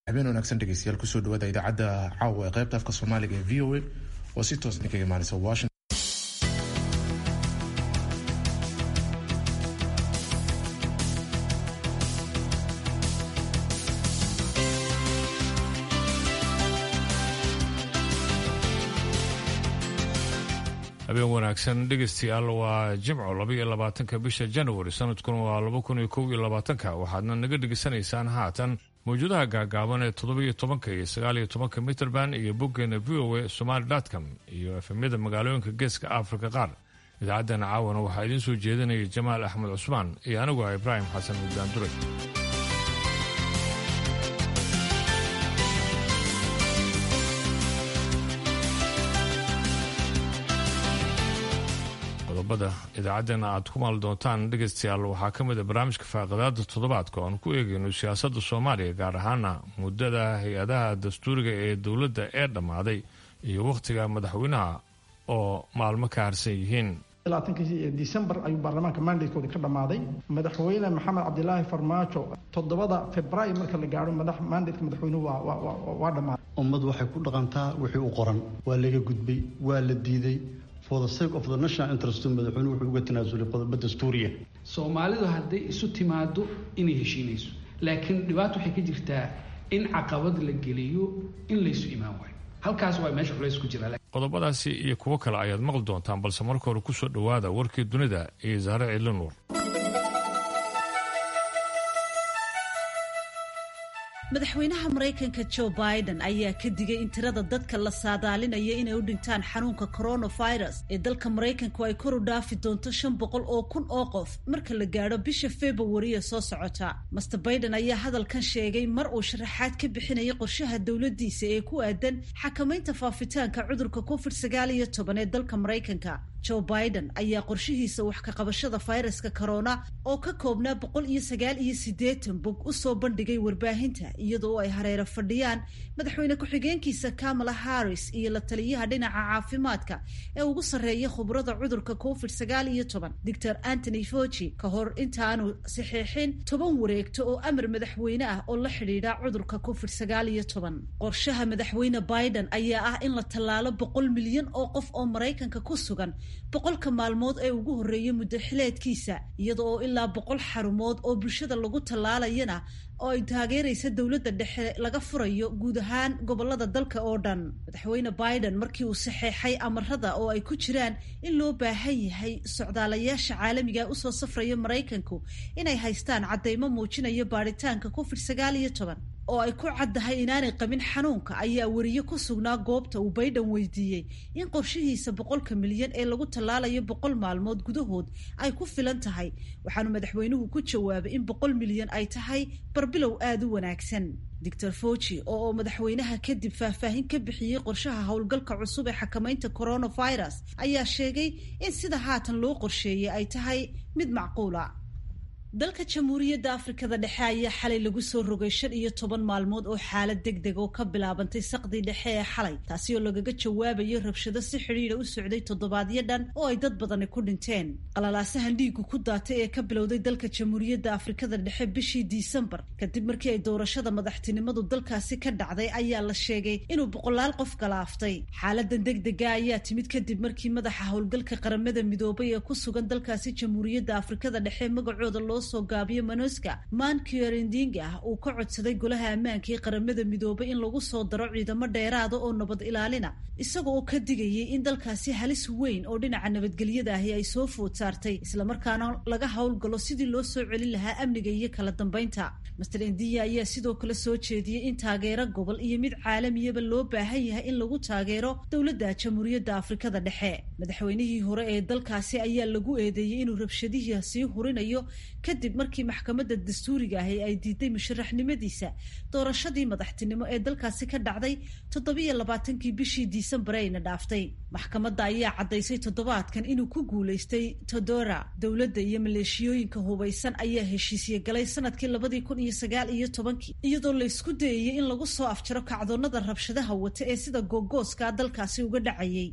habeen wanaagsan dhegeystayaal kusoo dhawaada idaacadda caawa ee qaybta afka soomaaliga ee v o a oo si toos idinkaga imaaneysa washington habeen wanaagsan dhegeystayaal waa jimco labaiyo labaatanka bisha januari sanadkuna waa laba kun iyo kow iyo labaatanka waxaadna naga dhegeysanaysaan haatan mawjadaha gaagaaban ee toddobiyo tobanka iyo sagaaliyo tobanka mitrband iyo boggeena v o a somaali com iyo efemyada magaalooyinka geeska afrika qaar idaacaddana caawana waxaa idiin soo jeedinaya jamaal axmed cusmaan iyo anigu ah ibraahim xasan muddaanduray qodobada idaacaddeenna aad ku maali doontaan dhegaystayaal waxaa ka mid a barnaamijka faaqadaada toddobaadka oan ku eegayno siyaasadda soomaaliya gaar ahaana muddada hay-adaha dastuuriga ee dowladda ee dhammaaday iyo wakhtiga madaxweynaha oo maalmo ka harsan yihiin december ayuu baarlamaanka mandatekoodi ka dhammaaday madaxweyne maxamed cabdilaahi farmaajo toddobada februaayo marka la gaaro mandateka madaxweynuhu waa dhammaaday ummad waxay ku dhaqantaa wixii u qoran waa laga gudbay waa la diiday for the sake of the national interest madaxweynuhu wuxuu uga tanaasulay qodobo dastuuriya soomaalidu hadday isu timaado inay heshiinayso laakiin dhibaato waxay ka jirtaa in caqabad la geliyo in laysu imaan waayo halkaas waa meesha culays ku jira qodobadaasi iyo kuwo kale ayaad maqli doontaan balse marka hore kusoo dhowaada warkii dunida iyo saare ciilanuur madaxweynaha maraykanka joe biden ayaa ka digay in tirada dadka la saadaalinaya inay u dhintaan xanuunka coronavirus ee dalka maraykanku ay kor u dhaafi doonto shan boqol oo kun oo qof marka la gaadho bisha februariya soo socota master biden ayaa hadalkan sheegay mar uu sharaxaad ka bixinayay qorshaha dowladdiisa ee ku aadan xakamaynta faafitaanka cudurka covid sagaal iyo toban ee dalka maraykanka joe biden ayaa qorshihiisa wax ka qabashada fayraska corona oo ka koobnaa boqol iyo sagaal iyo siddeetan bog u soo bandhigay warbaahinta iyadoo ay hareero fadhiyaan madaxweyne ku-xigeenkiisa kamala harris iyo la taliyaha dhinaca caafimaadka ee ugu sarreeya khubrada cudurka covid sagaal iyo toban doctor antony foci ka hor intaanu saxiixin toban wareegto oo amar madaxweyne ah oo la xidhiidha cudurka covid sagaal iyo toban qorshaha madaxweyne biden ayaa ah in la tallaalo boqol milyan oo qof oo maraykanka ku sugan boqolka maalmood ee ugu horreeyay muddo xileedkiisa iyada oo ilaa boqol xarumood oo bulshada lagu tallaalayana oo ay taageeraysa dowladda dhexe laga furayo guud ahaan gobolada dalka oo dhan madaxweyne biden markii uu saxeexay amarada oo ay ku jiraan in loo baahan yahay socdaalayaasha caalamiga usoo safraya maraykanku inay haystaan caddaymo muujinaya baadhitaanka covid sagaal iyo toban oo ay ku caddahay inaanay qabin xanuunka ayaa weriye ku sugnaa goobta uu baydhan weydiiyey in qorshihiisa boqolka milyan ee lagu tallaalayo boqol maalmood gudahood ay ku filan tahay waxaanu madaxweynuhu ku jawaabay in boqol milyan ay tahay barbilow aada u wanaagsan doctor foci oo madaxweynaha kadib faahfaahin ka bixiyey qorshaha howlgalka cusub ee xakamaynta coronavirus ayaa sheegay in sida haatan loo qorsheeyey ay tahay mid macquula dalka jamhuuriyadda afrikada dhexe ayaa xalay lagu soo rogay shan iyo toban maalmood oo xaalad deg deg oo ka bilaabantay saqdii dhexe ee xalay taasi oo lagaga jawaabayo rabshado si xidhiidha u socday toddobaadyo dhan oo ay dad badani ku dhinteen qalalaasahan dhiigu ku daatay ee ka bilowday dalka jamhuuriyadda afrikada dhexe bishii disembar kadib markii ay doorashada madaxtinimadu dalkaasi ka dhacday ayaa la sheegay inuu boqolaal qof galaaftay xaaladan deg dega ayaa timid kadib markii madaxa howlgalka qaramada midoobay ee ku sugan dalkaasi jamhuuriyadda afrikada dhexe magacooda loo soo gaabiyo manoska mankiorindinga uu ka codsaday golaha ammaanka ee qaramada midoobay in lagu soo daro ciidamo dheeraada oo nabad ilaalina isaga oo ka digayay in dalkaasi halis weyn oo dhinaca nabadgelyada ahi ay soo food saartay islamarkaana laga howlgalo sidii loo soo celin lahaa amniga iyo kala dambeynta master indiya ayaa sidoo kale soo jeediyey in taageero gobol iyo mid caalamiyaba loo baahan yahay in lagu taageero dowladda jamhuuriyadda afrikada dhexe madaxweynihii hore ee dalkaasi ayaa lagu eedeeyey inuu rabshadihii sii hurinayo kadib markii maxkamadda dastuuriga ahi ay diiday musharaxnimadiisa doorashadii madaxtinimo ee dalkaasi ka dhacday toddobiyo labaatankii bishii disembar ayna dhaaftay maxkamadda ayaa caddaysay toddobaadkan inuu ku guulaystay todora dowladda iyo maleeshiyooyinka hubaysan ayaa heshiisye galay sanadkii labadii kun iyo sagaal iyo tobankii iyadoo la isku dayayay in lagu soo afjaro kacdoonnada rabshadaha wata ee sida googooska dalkaasi uga dhacayay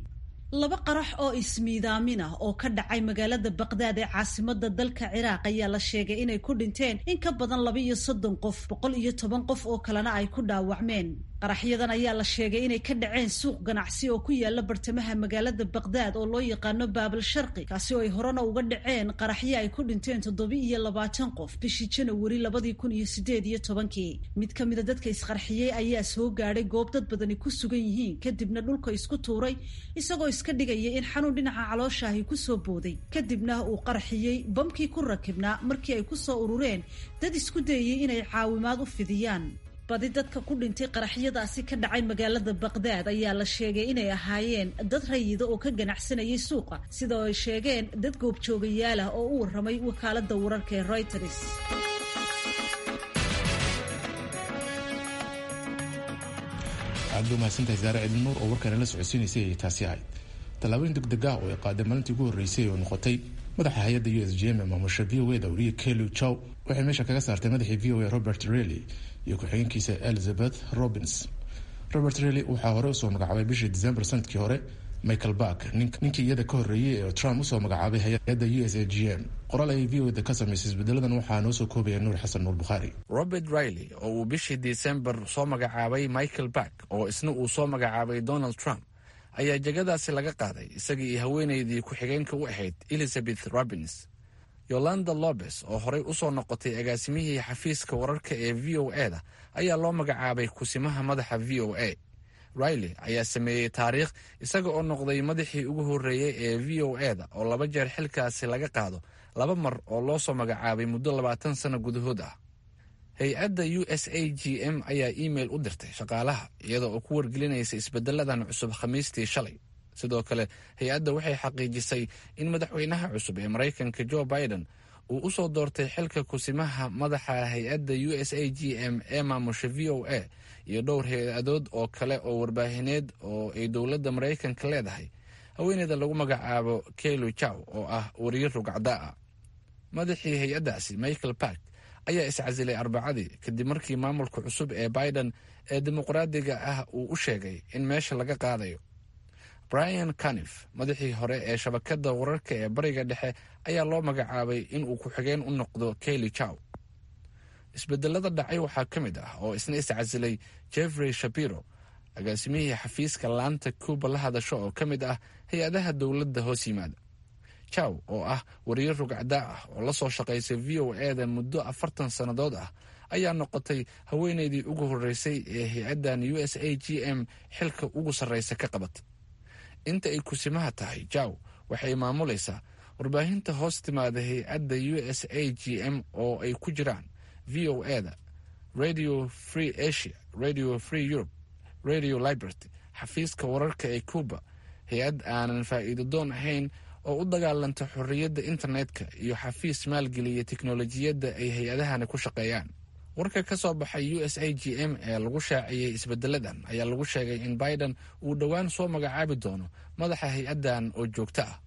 laba qarax oo ismiidaamin ah oo ka dhacay magaalada baqdaad ee caasimada dalka ciraaq ayaa la sheegay inay ku dhinteen in ka badan laba iyo soddon qof boqol iyo toban qof oo kalena ay ku dhaawacmeen qaraxyadan ayaa la sheegay inay ka dhaceen suuq ganacsi oo ku yaala bartamaha magaalada baqdaad oo loo yaqaano baabal sharqi kaasi oo ay horena uga dhaceen qaraxyo ay ku dhinteen toddobi iyo labaatan qof bishii janawari labadii kun iyo sideed iyo tobankii mid ka mida dadka isqarxiyey ayaa soo gaadhay goob dad badani ku sugan yihiin kadibna dhulka isku tuuray isagoo iska dhigaya in xanuun dhinaca calooshaahi kusoo booday kadibna uu qarxiyey bamkii ku rakibnaa markii ay ku soo urureen dad isku dayayey inay caawimaad u fidiyaan badi dadka ku dhintay qaraxyadaasi ka dhacay magaalada baqdaad ayaa la sheegay inay ahaayeen dad rayida oo ka ganacsanayay suuqa sida ay sheegeen dad goobjoogayaal ah oo u warramay wakaalada wararka ee reuters aad bay mahadsantahay saare cidin nuur oo warkaana la socodsiinaysay ay taasi ahayd tallaabooyin degdeg ah oo ay qaaday maalintii ugu horreysay oo noqotay madaxa hay-adda u s g m ee maamusha v o eda wariye kelu chow waxay meesha kaga saartay madaxii v o a robert rely iyo ku-xigeenkiisa elizabeth robins robert rely waxaa hore usoo magacaabay bishii december sanadkii hore michael bark ninkii iyada ka horreeyey ee trump usoo magacaabay hay-adda u s a g m qoraal ayay v o eda ka samaysay isbedeladan waxaa noo soo koobaya nuur xasan nuur bukhaari robert riley oo uu bishii december soo magacaabay michael bark oo isna uu soo magacaabay donald trump ayaa jegadaasi laga qaaday isagii iyo haweenaydii ku-xigeenka u ahayd elizabeth robins yolanda lobes oo horey usoo noqotay agaasimihii xafiiska wararka ee v o e da ayaa loo magacaabay kusimaha madaxa v o a riley ayaa sameeyey taariikh isaga oo noqday madaxii ugu horreeyey ee v o e da oo laba jeer xilkaasi laga qaado laba mar oo loo soo magacaabay muddo labaatan sano gudahood ah hay-adda u s a g m ayaa iimail u dirtay shaqaalaha iyada oo ku wargelinaysa isbedeladan cusub khamiistii shalay sidoo kale hay-adda waxay xaqiijisay in madaxweynaha cusub ee maraykanka joe biden uu u soo doortay xilka kusimaha madaxa hay-adda u s a g m ee maamusha v o a iyo dhowr hay-adood oo kale oo warbaahineed oo ay dowladda maraykanka leedahay haweeneyda lagu magacaabo kelu jow oo ah wariye rugcdaa ah madaxii hay-addaasi michael park ayaa iscasilay arbacadii kadib markii maamulka cusub ee biden ee dimuqraadiga ah uu u sheegay in meesha laga qaadayo brian canif madaxii hore ee shabakadda wararka ee bariga dhexe ayaa loo magacaabay inuu ku-xigeen u noqdo keli jow isbedelada dhacay waxaa ka mid ah oo isna iscasilay jeffrey shapiro agaasimihii xafiiska laanta cuba la hadasho oo ka mid ah hay-adaha dowladda hoos yimaada jow oo ah wariye rugcdaa ah oo la soo shaqaysay v o e da muddo afartan sannadood ah ayaa noqotay haweeneydii ugu horreysay ee hay-addan u s a g m xilka ugu sarreysa ka qabata inta ay kusimaha tahay jow waxay maamulaysaa warbaahinta hoos timaada hay-adda u s a g m oo ay ku jiraan v o e da radio free asia radio free europe radio liberty xafiiska wararka ee cuba hay-ad aanan faa'iido doon ahayn oo u dagaalanta xorriyadda internetka iyo xafiis maalgeliya teknolojiyadda ay hay-adahani ku shaqeeyaan warka ka soo baxay u s a g m ee lagu shaaciyey isbedeladan ayaa lagu sheegay in biden uu dhowaan soo magacaabi doono madaxa hay-addan oo joogto ah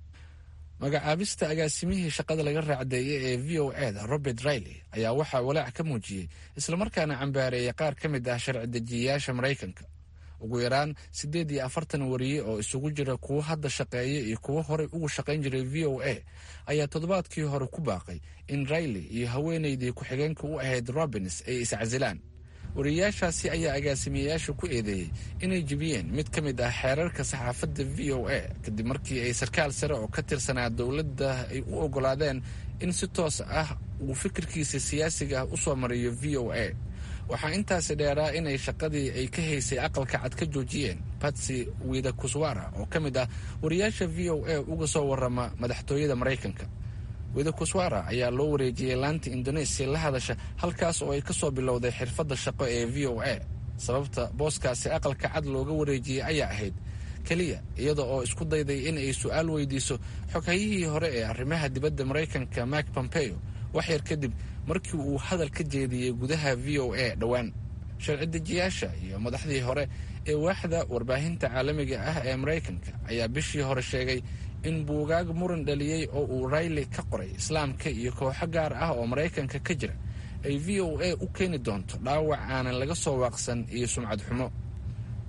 magacaabista agaasimihii shaqada laga raacdeeyay ee v o e da robert riley ayaa waxaa walaac ka muujiyey islamarkaana cambaareeyay qaar ka mid ah sharci dejiyayaasha maraykanka ugu yaraan siddeed iyo afartan wariye oo isugu jira kuwo hadda shaqeeya iyo kuwo horey ugu shaqayn jiray v o a ayaa toddobaadkii hore ku baaqay in riley iyo haweeneydii ku-xigeenka u ahayd robins ay iscasilaan wariyayaashaasi ayaa agaasimayaasha ku eedeeyey inay jebiyeen mid ka mid ah xeerarka saxaafadda v o a kadib markii ay sarkaal sare oo ka tirsanaa dowladda ay u ogolaadeen in si toos ah uu fikirkiisa siyaasiga ah u soo mariyo v o a waxaa intaasi dheeraa inay shaqadii ay ka haysay aqalka cad ka joojiyeen batsy wida kuswara oo ka mid ah wariyaasha v o a uga soo warama madaxtooyada maraykanka wida kuswara ayaa loo wareejiyey laanta indonesia la hadasha halkaas oo ay ka soo bilowday xirfadda shaqo ee v o a sababta booskaasi aqalka cad looga wareejiyey ayaa ahayd keliya iyada oo isku dayday in ay su-aal weydiiso xoghayihii hore ee arrimaha dibadda maraykanka mak pompeo waxyar kadib markii uu hadal ka jeediyey gudaha v o a dhowaan sharci dejiyaasha iyo madaxdii hore ee waaxda warbaahinta caalamiga ah ee maraykanka ayaa bishii hore sheegay in buugaag muran dhaliyey oo uu riley ka qoray islaamka iyo kooxo gaar ah oo maraykanka ka jira ay v o a u keeni doonto dhaawac aanan laga soo waaqsan iyo sumcad xumo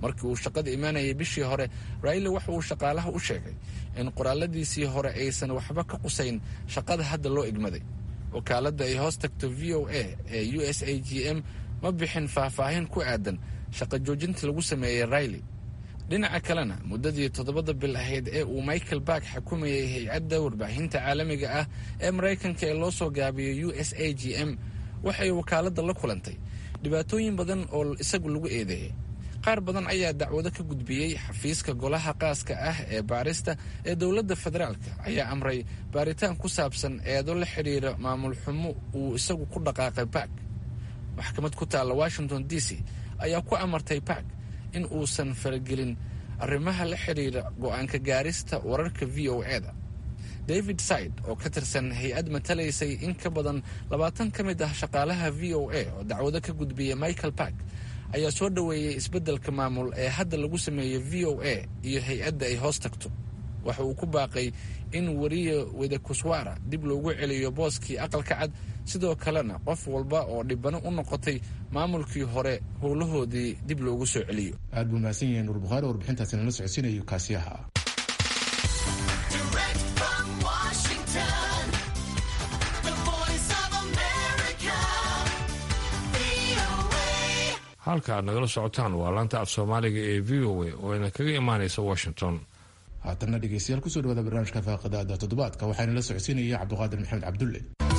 markii uu shaqada imaanayay bishii hore rayle waxa uu shaqaalaha u sheegay in qoraaladiisii hore aysan waxba ka qusayn shaqada hadda loo igmaday wakaaladda ay hoos tagto v o a ee u s a g m ma bixin faahfaahin ku aadan shaqo joojinta lagu sameeyey rayle dhinaca kalena muddadii toddobada bil ahayd ee uu michael bark xukumayay hay-adda warbaahinta caalamiga ah ee maraykanka ee loo soo gaabiyey u s a g m waxay wakaaladda la kulantay dhibaatooyin badan oo isagu lagu eedeeyey qaar badan ayaa dacwado ka gudbiyey xafiiska golaha qaaska ah ee baarista ee dowladda federaalka ayaa amray baaritaan ku saabsan eedo la xidhiira maamul xumo uu isagu ku dhaqaaqay bark maxkamad ku taalla washington d c ayaa ku amartay bark in uusan faragelin arrimaha la xidhiira go'aanka gaarista wararka v o e-da david side oo ka tirsan hay-ad matalaysay in ka badan labaatan ka mid ah shaqaalaha v o a oo dacwado ka gudbiya michael bark ayaa soo dhoweeyey isbeddelka maamul ee hadda lagu sameeyey v o a iyo hay-adda ay hoos tagto waxa uu ku baaqay in wariye wedekuswara dib loogu celiyo booskii aqalka cad sidoo kalena qof walba oo dhibano u noqotay maamulkii hore howlahoodii dib loogu soo celiyo aad buu mahadsan yahay nuur bukhaari warbixintaasi nala socodsiinayo kaasiyaha halka aad nagala socotaan waa laanta af soomaaliga ee v o a oo ina kaga imaanaysa washington haatanna dhegeystayaal kusoo dhawaada barnaamijka faaqadaada toddobaadka waxaana la socodsiinaya cabdiqaadir maxamed cabdulle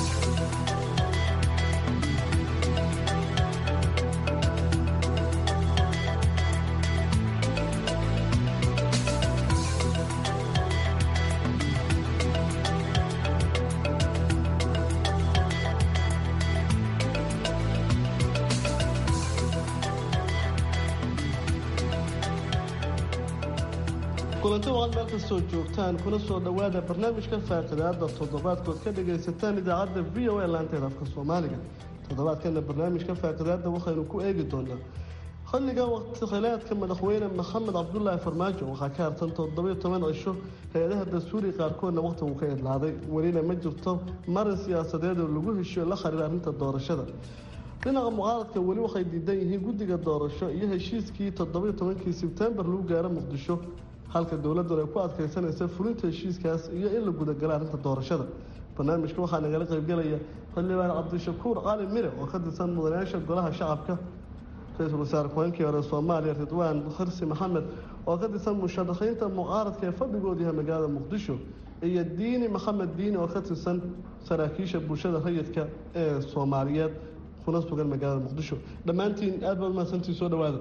kulanti waad meel kastoo joogtaan kuna soo dhowaada barnaamijka faaqidaada toddobaadkood ka dhagaysataan idaacadda v o a laanteeda afka soomaaliga toddobaadkana barnaamijka faaqidaada waxaynu ku eegi doonaa xilliga waqti khilaadka madaxweyne maxamed cabdulaahi farmaajo waxaa ka hartan toddobiyo toban cisho hay-adaha dastuuriga qaarkoodna waqti uu ka idlaaday welina ma jirto marin siyaasadeed oo lagu heshiyo la xiriira arrinta doorashada dhinaca mucaaradka weli waxay diidan yihiin guddiga doorasho iyo heshiiskii toddobiyo tobankii sebtembar lagu gaaro muqdisho halka dowladdan ay ku adkaysanaysa fulinta heshiiskaas iyo in la gudagala arrinta doorashada barnaamijka waxaa nagala qaybgelaya xildhibaan cabdishakuur cali mire oo ka tirsan mudanayaasha golaha shacabka ra-iisul wasaare ku-xigeenkii hore soomaaliya ridwaan xirsi maxamed oo ka tirsan musharaxiinta mucaaradka ee fadhigoodu yahay magaalada muqdisho iyo diini maxamed diini oo ka tirsan saraakiisha bulshada rayidka ee soomaaliyeed kuna sugan magaalada muqdisho dhammaantiin aad baad umahadsantii soo dhawaada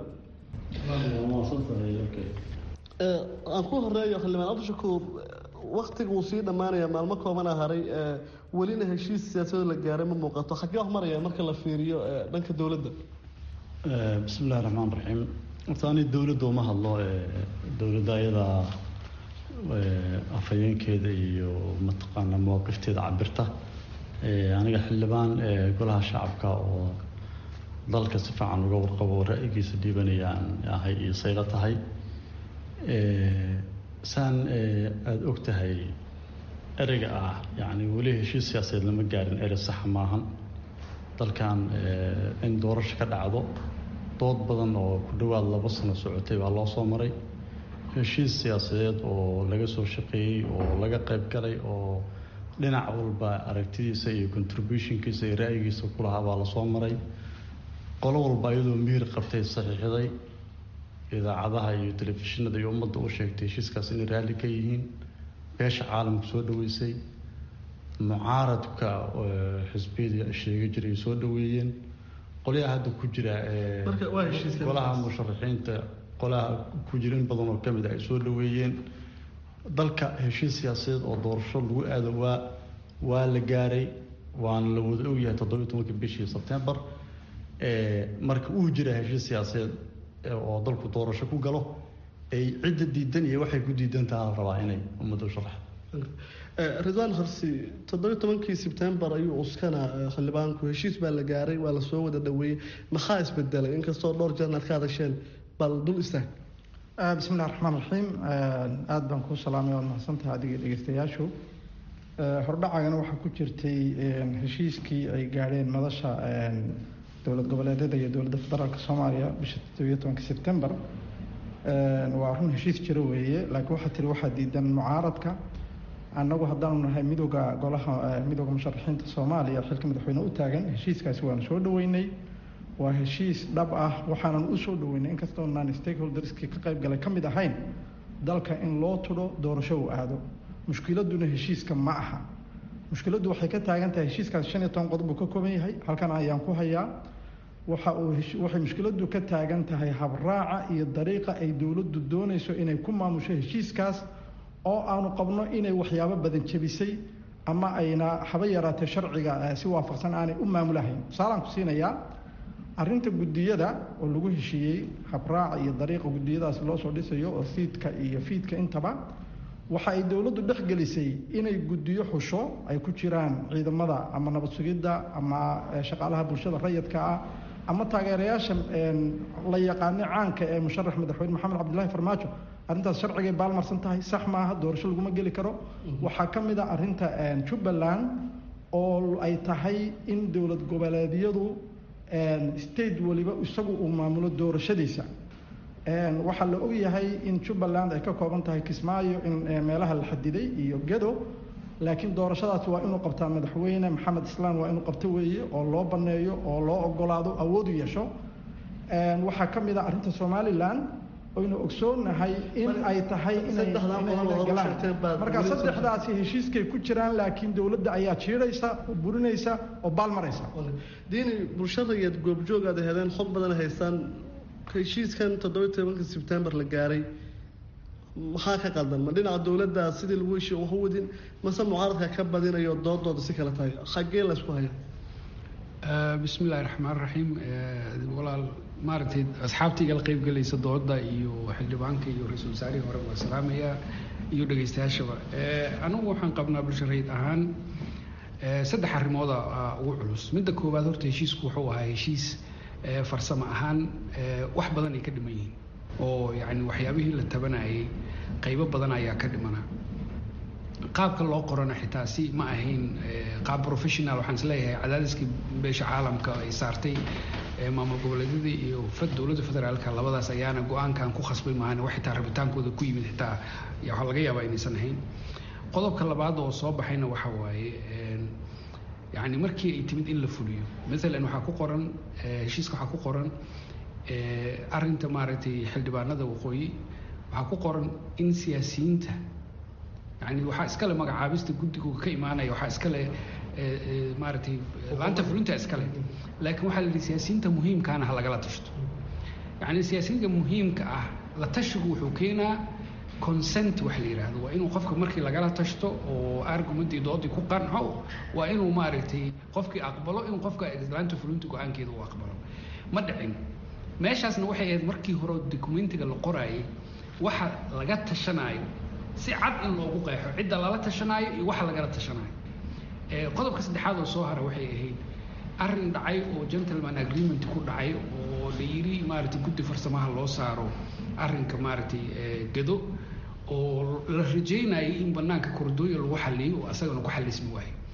aan ku horeeyo xildhibaan cabdishakuur waktiga uu sii dhammaanaya maalmo koobana haray welina heshiis siyaasadoo la gaaray ma muuqato xaggee wax maraya marka la fiiriyo dhanka dowladda bismi illahi raxmaan raxiim horta ani dowladda uma hadlo dowladda ayadaa afhayeenkeeda iyo mataqaana mawaqifteeda cabirta aniga xildhibaan golaha shacabka oo dalka si fiican uga warqabo ra'yigiisa dhiibanayaan ahay iyo saylo tahay saan aada og tahay ereyga ah yacni weli heshiis siyaasadeed lama gaarin erey saxa maahan dalkan in doorasho ka dhacdo dood badan oo ku dhowaad laba sano socotay baa loo soo maray heshiis siyaasadeed oo laga soo shaqeeyey oo laga qayb galay oo dhinac walba aragtidiisa iyo contributionkiisa iyo ra'yigiisa ku lahaa baa lasoo maray qolo walba iyadoo miir qabtay saxiixday idaacadaha iyo telefishinada iyo ummadda u sheegtay heshiiskaas inay raalli ka yihiin beesha caalamku soo dhaweysay mucaaradka xisbiyadii sheega jiray soo dhaweeyeen qolyaha hadda ku jira golaha musharaxiinta qolaha ku jira in badan oo kamid ah ay soo dhaweeyeen dalka heshiis siyaasadeed oo doorasho lagu aado waa waa la gaaray waana la wada ogyahay toddobiyo tobanka bishii sebtembar marka uu jira heshiis siyaasadeed oo dalku doorasho ku galo ay cidda diidan iyo waxay ku diidan taha la rabaa inay ummadda u sharaxdo ridwaan harsi toddobiyo tobankii sebtembar ayuu uskana xildhibaanku heshiis baa la gaaray waa lasoo wada dhaweeyey maxaa isbedelay inkastoo dhowr jeerna ad ka hadasheen bal dul istaag bismi illahi raxmaan raxiim aada baan kuu salaamay waad mahadsantahay adiga dhegeystayaashu hordhacagana waxaa ku jirtay heshiiskii ay gaadheen madasha dowlad goboleedyada iyo dowladda federaalk soomaaliya bisha toddobiyo tobanka sebtembar waa run heshiis jiro weeye laakiin waxaa tiri waxaa diidan mucaaradka annagu haddaanu nahay midooda golaha midooda musharaxiinta soomaaliya xilka madaxweyne u taagan heshiiskaasi waanu soo dhaweynay waa heshiis dhab ah waxaanan u soo dhaweynay inkastoo naan stakeholderskii ka qayb galay ka mid ahayn dalka in loo tudho doorasho uu aado mushkiladuna heshiiska ma aha mushkiladdu waxay ka taagan tahay heshiiskaas shan iyo toban qodob uu ka kooban yahay halkan ayaan ku hayaa waxa uu waxay mushkiladdu ka taagan tahay habraaca iyo dariiqa ay dowladdu doonayso inay ku maamusho heshiiskaas oo aanu qabno inay waxyaabo badan jebisay ama ayna haba yaraatee sharciga si waafaqsan aanay u maamulahayn tusaalaan ku siinayaa arrinta guddiyada oo lagu heshiiyey habraaca iyo dariiqa guddiyadaas loo soo dhisayo oo fiidka iyo fiidka intaba waxa ay dowladdu dhexgelisay inay guddiyo xusho ay ku jiraan ciidamada ama nabad sugidda ama shaqaalaha bulshada rayidka ah ama taageerayaasha la yaqaano caanka ee musharax madaxweyne maxamed cabdilaahi farmaajo arrintaas sharcigay baalmarsan tahay sax maaha doorasho laguma geli karo waxaa ka mid a arrinta jubbaland oo ay tahay in dowlad goboleedyadu state waliba isagu uu maamulo doorashadiisa waxaa la ogyahay in jubbaland ay ka kooban tahay kismaayo in meelaha la xadiday iyo gedo laakiin doorashadaas waa inuu qabtaa madaxweyne maxamed islaan waa inuu qabto weeye oo loo baneeyo oo loo ogolaado awood u yeesho waxaa ka mid a arrinta somalilan oynu ogsoonahay in ay tahay inaymarka saddexdaasi heshiiskay ku jiraan laakiin dowladda ayaa jiidhaysa oo burinaysa oo baalmaraysa diini bulshadayaad goobjoog aad heleen xog badan haystaan heshiiskan toddoba tobanka sebtembar la gaaray maxaa ka qaldan ma dhinaca dowladda sidii lagu heshiiyo wax u wadin mase mucaaradka ka badinayo doodooda si kale tahay xaggee laysku hayaa bismi illaahi raxmaan raxiim walaal maaragtay asxaabtayga la qeybgelaysa dooda iyo xildhibaanka iyo ra-iisul wasaarihii hore waa salaamayaa iyo dhegaystayaashaba anigu waxaan qabnaa bulsho rayid ahaan saddex arrimooda ugu culus midda koowaad horta heshiisku wuxuu ahaa heshiis farsamo ahaan wax badan ay ka dhiman yihiin oo yacni waxyaabihii la tabanayay qaybo badan ayaa ka dhimana qaabka loo qorana xitaa si ma ahayn qaab professional waxaan is leeyahay cadaadiskii beesha caalamka ay saartay maamul goboleedyadii iyo dowladda federaalka labadaas ayaana go-aankan ku khasbay maahan wax xitaa rabitaankooda ku yimid xitaa waxaa laga yaabaa inaysan ahayn qodobka labaad oo soo baxayna waxa waaye yacni markii ay timid in la fuliyo maalan waxaa ku qoran heshiiska waxaa ku qoran arrinta maaragtay xildhibaanada waqooyi waxaa ku qoran in siyaasiyiinta yani waxaa iskale magacaabista guddigu ka imaanaya waxaa iskale maaragtay laanta fulinta iskale laakiin waxaa la yidhi siyaasiyiinta muhiimkaana ha lagala tashto yacni siyaasiyiinta muhiimka ah la tashigu wuxuu keenaa consent wax la yidhaahdo waa inuu qofka markii lagala tashto oo argumentii doodii ku qanco waa inuu maaragtay qofkii aqbalo in qofka laanta fulinta go-aankeeda uu aqbalo ma dhicin meeshaasna waxay ahayd markii hore documentiga la qoraayay waxa laga tashanaayo si cad in loogu qeexo cidda lala tashanaayo iyo waxa lagala tashanaayo qodobka saddexaad oo soo hara waxay ahayd arrin dhacay oo gentleman agreement ku dhacay oo la yidhi maaragtay guddi farsamaha loo saaro arrinka maaragtay gado oo la rajeynayay in banaanka korodooya lagu xaliyo oo asagana ku xalismi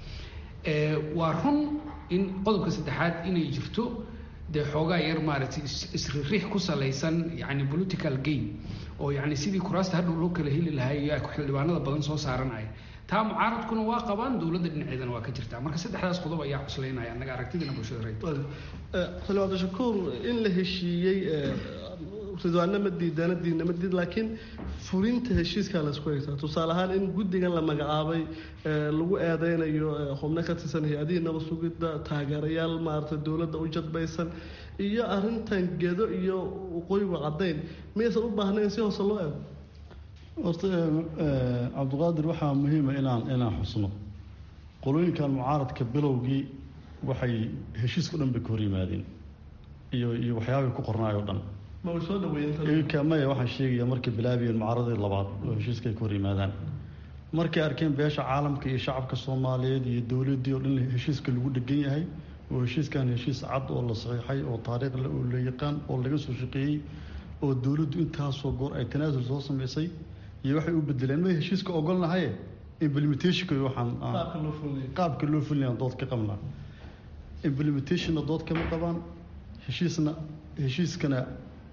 waayo waa run in qodobka saddexaad inay jirto dee xoogaa yar maaragtay isririix ku salaysan yani political game oo yani sidii kuraasta hadhow loo kala heli lahaa xildhibaanada badan soo saaranaya taa mucaaradkuna waa qabaan dowladda dhinaceedana waa ka jirtaa marka saddexdaas qodob ayaa cuslaynaya annaga aragtidina bulshada reyd xildhibaan dashakuur in la heshiiyey ridwaanna ma diidana diidna ma diid laakiin fulinta heshiiskaa laysku haysaa tusaale ahaan in guddigan la magacaabay lagu eedeynayo xubno ka tirsan hay-adihii nabad sugidda taageerayaal maaragtay dowladda u jadbaysan iyo arrintan gedo iyo waqooyigu caddayn miyaysan u baahnayn si hoose loo eego horta cabdiqaadir waxaa muhiima inaan inaan xusno qolooyinkan mucaaradka bilowgii waxay heshiiska o dhan bay ka hor yimaadeen iyo iyo waxyaabay ku qornaay o dhan ma way soo dhaweeyeen maya waxaan sheegaya markay bilaabiyeen mucaaradii labaad oo heshiiska ay ka hor yimaadaan markay arkeen beesha caalamka iyo shacabka soomaaliyeed iyo dowladdii oo dhan heshiiska lagu dhegan yahay oo heshiiskan heshiis cad oo la saxiixay oo taariikhle oo la yaqaan oo laga soo shaqeeyey oo dowladdu intaasoo goor ay tanaasul soo samaysay iyo waxay u bedeleen ma heshiiska ogolnahaye implementationka waxaan qaabka loo fulinaya dood ka qabnaa implementationna dood kama qabaan heshiisna heshiiskana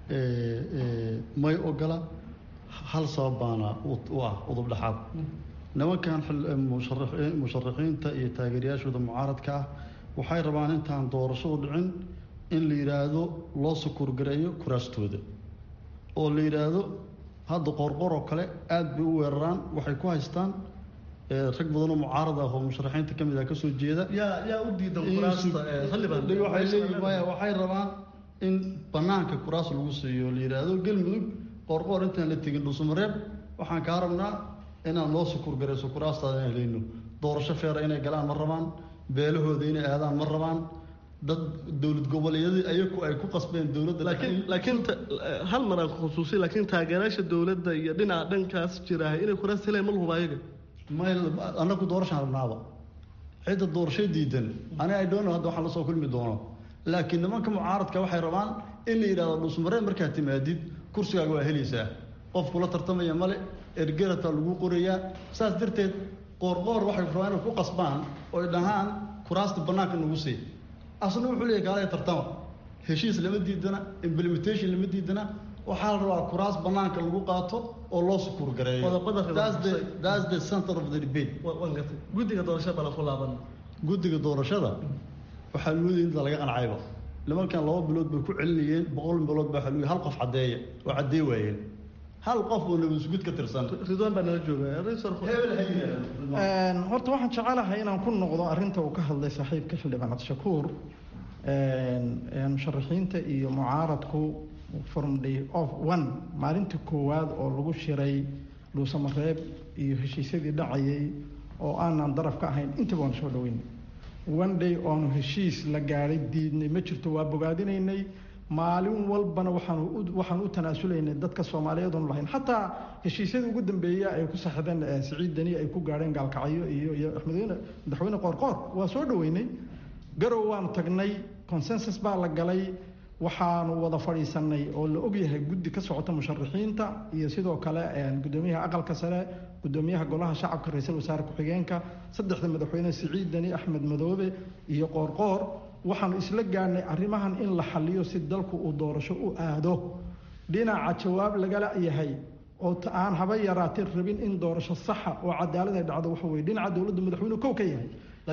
may ogola hal sabab baana u ah udub dhexaad nimankan musharaxiinta iyo taageerayaashooda mucaaradka ah waxay rabaan intaan doorashadu dhicin in la yidhaahdo loo sukuurgareeyo kuraastooda oo la yidhaahdo hadda qoorqoor oo kale aada bay u weeraraan waxay ku haystaan rag badanoo mucaarad ah oo musharaxiinta ka mid ah kasoo jeeda yaa yaa u diidan kuraasta maya waxay rabaan in banaanka kuraas lagu siiyo la yidhaahdo galmudug qoorqoor intaan la tegin dhuusamareeb waxaan kaa rabnaa inaan loo sukuurgarayso kuraastaada inaan helayno doorasho feera inay galaan ma rabaan beelahooda inay aadaan ma rabaan dad dowlad goboleedyadii ayagu ay ku qasbeen dowladda laakiin laakiin hal mar aan khusuusiy laakiin taageerayaasha dowladda iyo dhinaca dhankaas jiraahay inay kuraas heleen ma lahuba ayaga may annagu doorashaan rabnaaba cidda doorasho diidan ani ay doono hadda waxaan lasoo kulmi doono laakiin nimanka mucaaradka waxay rabaan in la yidhahdo dhuusmareen markaad timaadid kursigaaga waa helaysaa qof kula tartamaya male ergerata lagu qorayaa saas darteed qoorqoor waxay rabaan inay ku qasbaan oo ay dhahaan kuraasta bannaanka nagu sii asna wuxuu leeyahy kaalaya tartama heshiis lama diidana implementation lama diidana waxaa la rabaa kuraas bannaanka lagu qaato oo loo sukuur gareeyo that's the center of the debate guddiga doorashada bala ku laaban guddiga doorashada waxaa luudi inta laga qancayba nimankan laba bilood bay ku celinayeen boqol bilood baa waxaa hal qof caddeeya oo caddee waayeen hal qof oo nabadisgud ka tirsan ridwaan baa nala jooga horta waxaan jecelahay inaan ku noqdo arrinta uu ka hadlay saaxiibka xildhibaan cabdishakuur musharaxiinta iyo mucaaradku from day of one maalintii koowaad oo lagu shiray dhuusamareeb iyo heshiisyadii dhacayay oo aanan daraf ka ahayn intaba waan soo dhaweynay one day oonu heshiis la gaadhay diidnay ma jirto waa bogaadinaynay maalin walbana waxaan waxaan u tanaasulaynay dadka soomaaliyeed oonu lahayn xataa heshiisyadii ugu dambeeya ay ku saxdeen siciid deni ay ku gaadheen gaalkacyo iyo iyo axmedweyne madaxweyne qoorqoor waa soo dhaweynay garow waanu tagnay consensus baa la galay waxaanu wada fadhiisanay oo la ogyahay guddi ka socota musharaxiinta iyo sidoo kale gudoomiyaha aqalka sare gudoomiyaha golaha shacabka ra-iisul wasaare ku-xigeenka saddexda madaxweyne siciid deni axmed madoobe iyo qoorqoor waxaanu isla gaadhnay arrimahan in la xaliyo si dalku uu doorasho u aado dhinaca jawaab lagala yahay oo aan haba yaraatee rabin in doorasho saxa oo cadaalad ay dhacdo waxa weye dhinaca dowladda madaxweynuhu kow ka yahay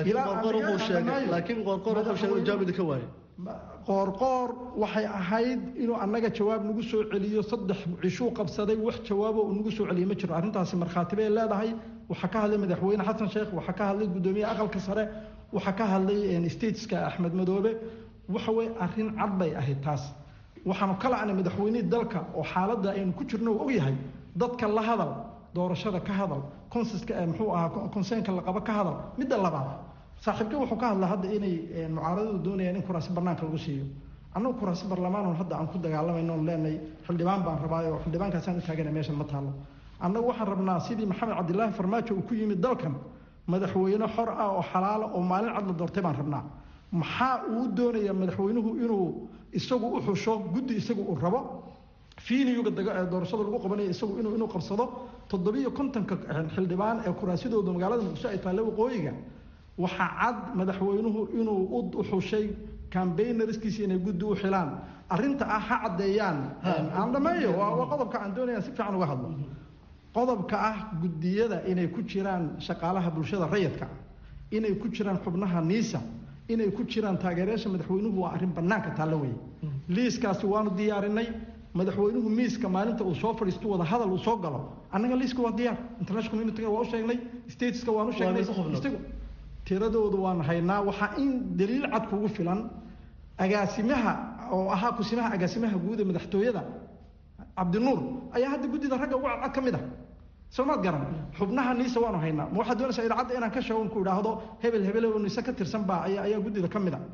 laakiin qoorqoor wuxuu sheegay jawaabida ka waayay qoorqoor waxay ahayd inuu annaga jawaab nagu soo celiyo saddex cishuu qabsaday wax jawaabo uu nagu soo celiyey ma jiro arrintaasi markhaati bay leedahay waxaa ka hadlay madaxweyne xasan sheekh waxaa ka hadlay guddoomiyaha aqalka sare waxaa ka hadlay stateska axmed madoobe waxa weye arrin cad bay ahayd taas waxaanu ka lacnay madaxweynihii dalka oo xaaladda aynu ku jirno uu ogyahay dadka la hadal doorashada ka hadal consiska muxuu ahaa conseenka la qabo ka hadal midda labaad saaxiibka wuxuu ka hadlaa hadda inay mucaaradadu doonayaan in kuraasi banaanka lagu siiyo annagu kuraasi barlamaan hadda aan ku dagaalamayno on leenahay xildhibaan baan rabaayo xildhibaankaasaan u taagana meeshan ma taalo annagu waxaan rabnaa sidii maxamed cabdilaahi farmaajo uu ku yimid dalkan madaxweyne xor ah oo xalaala oo maalin cad la doortay baan rabnaa maxaa uu doonayaa madaxweynuhu inuu isagu u xusho guddi isagu uu rabo fiiliyuga doorashada lagu qabanayo isagu inuu inuu qabsado toddobiyo kontonka xildhibaan ee kuraasidooda magaalada muqdisho ay taalle waqooyiga waxaa cad madaxweynuhu inuu u xushay cambaynarskiisi inay guddi u xilaan arrinta ah ha caddeeyaan aan dhameeyo waa qodobka aan doonaya si fiican uga hadlo qodobka ah guddiyada inay ku jiraan shaqaalaha bulshada rayidka inay ku jiraan xubnaha niisa inay ku jiraan taageerayaasha madaxweynuhu waa arrin bannaanka taallo weeye liiskaasi waanu diyaarinay madaxweynuhu miiska maalinta uu soo fadhiisto wada hadal uu soo galo annaga liiska waa diyaar international community-ga waa u sheegnay stateska waan u sheegnay isagu tiradoodu waan haynaa waxaa in daliil cad kugu filan agaasimaha oo ahaa kusimaha agaasimaha guud ee madaxtooyada cabdinuur ayaa hadda guddida ragga ugu cadcad ka mid ah soomaad garan xubnaha niisa waanu haynaa ma waxaad doonaysaa idaacadda inaan ka sheego ku idhaahdo hebel hebel oo niise ka tirsan baa ayaa ayaa guddida ka mid a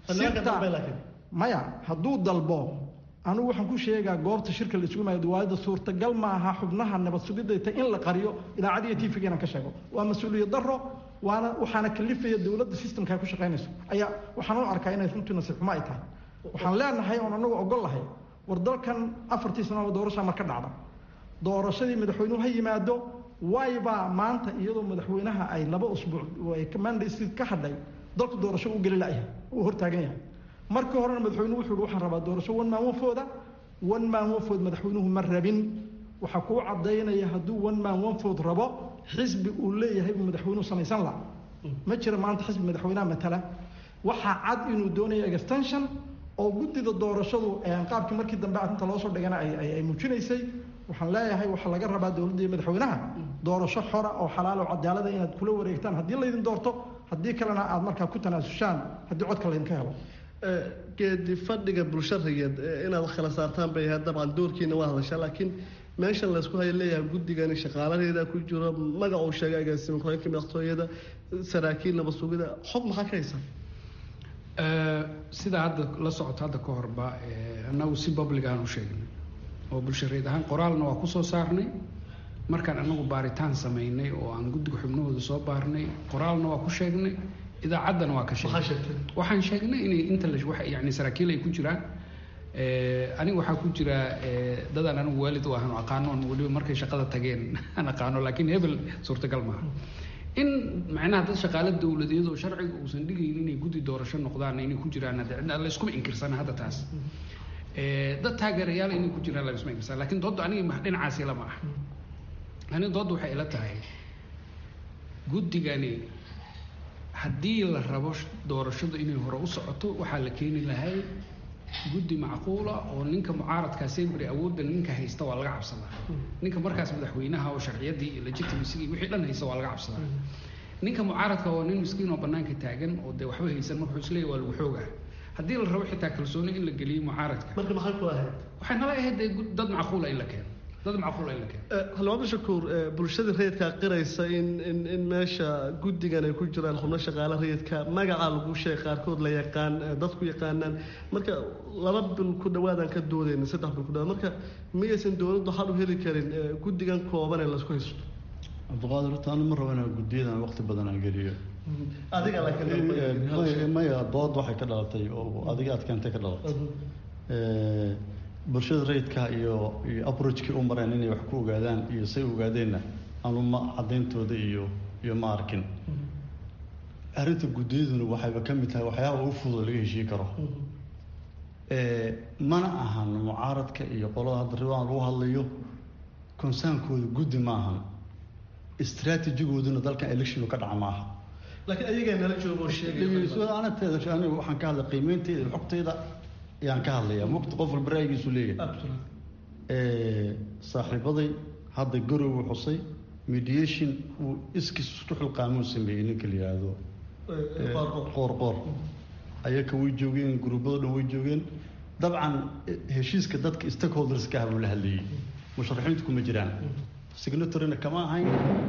maya hadduu dalbo anigu waxaan ku sheegaa goobta shirka la isugu maayo diwaayada suurtagal maaha xubnaha nabad sugidayta in la qariyo idaacadiyo tv-ga inaan ka sheego waa mas-uuliyad daro waana waxaana kalifaya dowladda systemka ay ku shaqaynayso ayaa waxaan u arkaa inay runtii nasiib xumo ay tahay waxaan leenahay oon anagu ogol lahay war dalkan afartii sano doorashaa marka dhacda doorashadii madaxweynuhu ha yimaado waybaa maanta iyadoo madaxweynaha ay laba usbuuc mandaysi ka hadhay dalku doorasho u geli layahay uu hortaagan yahay markii horena madaxweynuhu wuxuu yihi waxaan rabaa doorasho wan maalmafooda one man one vote madaxweynuhu ma rabin waxaa kuu cadaynaya hadduu one man one vote rabo xisbi uu leeyahay buu madaxweynuhu samaysan laha ma jira maanta xisbi madaxweynaha matala waxaa cad inuu doonayo extension oo guddida doorashadu qaabkii markii dambe arrinta loo soo dhigana ay muujinaysay waxaan leeyahay waxaa laga rabaa dowladda iyo madaxweynaha doorasho xora oo xalaal oo cadaalada inaad kula wareegtaan haddii laydin doorto haddii kalena aad markaa ku tanaasushaan haddii codka laydinka helo geedi fadhiga bulsharigeed inaad kala saartaan bay ahayd dabcan doorkiina waa hadashaa laakiin meeshan laysku haya leeyahay guddigani shaqaalaheeda ku jiro magac uu sheegay agaasima ku-xigeenka madaxtooyada saraakiil nabad sugida xog maxaa ka haysaa sidaa hadda la socoto hadda ka horba annagu si public aan u sheegnay oo bulshareed ahaan qoraalna waa kusoo saarnay markaan anagu baaritaan samaynay oo aan guddiga xubnahooda soo baarnay qoraalna waa ku sheegnay idaacaddana waa ka sheegnay waxaan sheegnay inay inta la yani saraakiil ay ku jiraan aniga waxaa ku jira dadaan anigu waalid u ahan oo aqaanoon weliba markay shaqada tageen aan aqaano laakiin hebel suurtagal maaha in macnaha dad shaqaale dowladeed oo sharciga uusan dhigayn inay guddi doorasho noqdaan inay ku jiraan la iskuma inkirsana hadda taas dad taageerayaal inay ku jiraan la iskuma inkirsana lakin doodda aniga dhinacaasi lama ah aniga doodda waxay ila tahay guddigani haddii la rabo doorashadu inay hore u socoto waxaa la keeni lahay guddi macquula oo ninka mucaaradkaa sembry awoodda ninka haysta waa laga cabsadaa ninka markaas madaxweynaha oo sharciyadii iyo legitimacygi wixii dhan haysta waa laga cabsadaa ninka mucaaradka waa nin miskiin oo banaanka taagan oo dee waxba haysan marka wuxuu isleeyahy waa lagu xoogaa haddii la rabo xitaa kalsooni in la geliyo mucaaradka marka maxay ku ahayd waxay nala ahayd dee dad macquula in la keeno dad macquula in la keeno halmaamo shakuur bulshada rayidkaa qiraysa in in in meesha guddigan ay ku jiraan xubno shaqaale rayidka magaca lagu sheeg qaarkood la yaqaan dadku yaqaanaan marka laba bil ku dhawaadaan ka doodayna saddex bil ku dhawaad marka miyaysan dowladdu xal u heli karin guddigan kooban ee laisku haysto cabdiqaadir horta anu ma rabo inaan guddiyadan waqti badan aan geliyo adiga maya dood waxay ka dhalatay oo adiga aad keentay ka dhalatay bulshada rayidka iyo iyo aproachkii u mareen inay wax ku ogaadaan iyo say ogaadeenna anu ma cadayntooda iyo iyo ma arkin arrinta guddiyaduna waxayba ka mid tahay waxyaaba u fudud laga heshii karo mana ahan mucaaradka iyo qolada hadda ribaan lagu hadlayo consaankooda guddi ma ahan istraatijigooduna dalkan electionu ka dhaca ma aha laakiin ayagaa nala joogo sheeganateeda aniga waxaan ka hadlay qiimeynteyda xogtayda ayaan ka hadlayaa mugta qof walba ra'yigiisu leeyahay saaxiibaday hadda garowe xusay mediation uu iskiis isku xilqaamuu sameeyey ninka la yidhaahdo qoor qoor ayaka way joogeen guruubado dhan way joogeen dabcan heshiiska dadka stakeholderska ah buu la hadlayey musharaxiintu kuma jiraan signatorina kama ahayn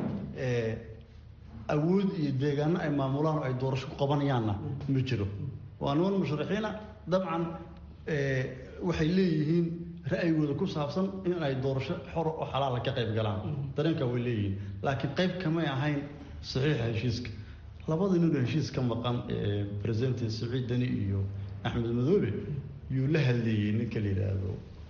awood iyo deegaano ay maamulaan oo ay doorasho ku qabanayaanna ma jiro waa niman musharaxiina dabcan waxay leeyihiin ra'yigooda ku saabsan in ay doorasho xor oo xalaala ka qayb galaan dareenkaa way leeyihiin laakiin qayb kamay ahayn saxiixa heshiiska labada ninoo heshiis ka maqan president saciid dani iyo axmed madoobe yuu la hadleeyey ninka la yidhaahdo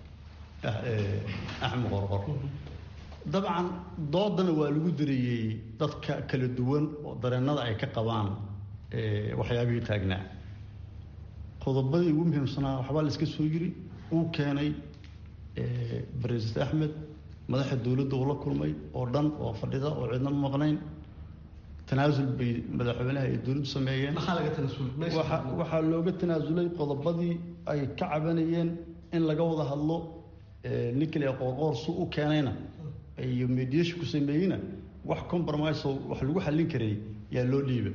axmed qorqor dabcan doodana waa lagu dareeyey dadka kala duwan oo dareenada ay ka qabaan waxyaabihii taagnaa qodobadii ugu muhiimsanaa waxbaa la iska soo yiri uu keenay president axmed madaxa dowladda uu la kulmay oo dhan oo fadhida oo cidna ma maqnayn tanaasul bay madaxweynaha ay dowladdu sameeyeen waxaa looga tanaasulay qodobadii ay ka cabanayeen in laga wada hadlo ninkale qoorqoor su u keenayna iyo mediation ku sameeyeyna wax compromise oo wax lagu xallin karay yaa loo dhiiba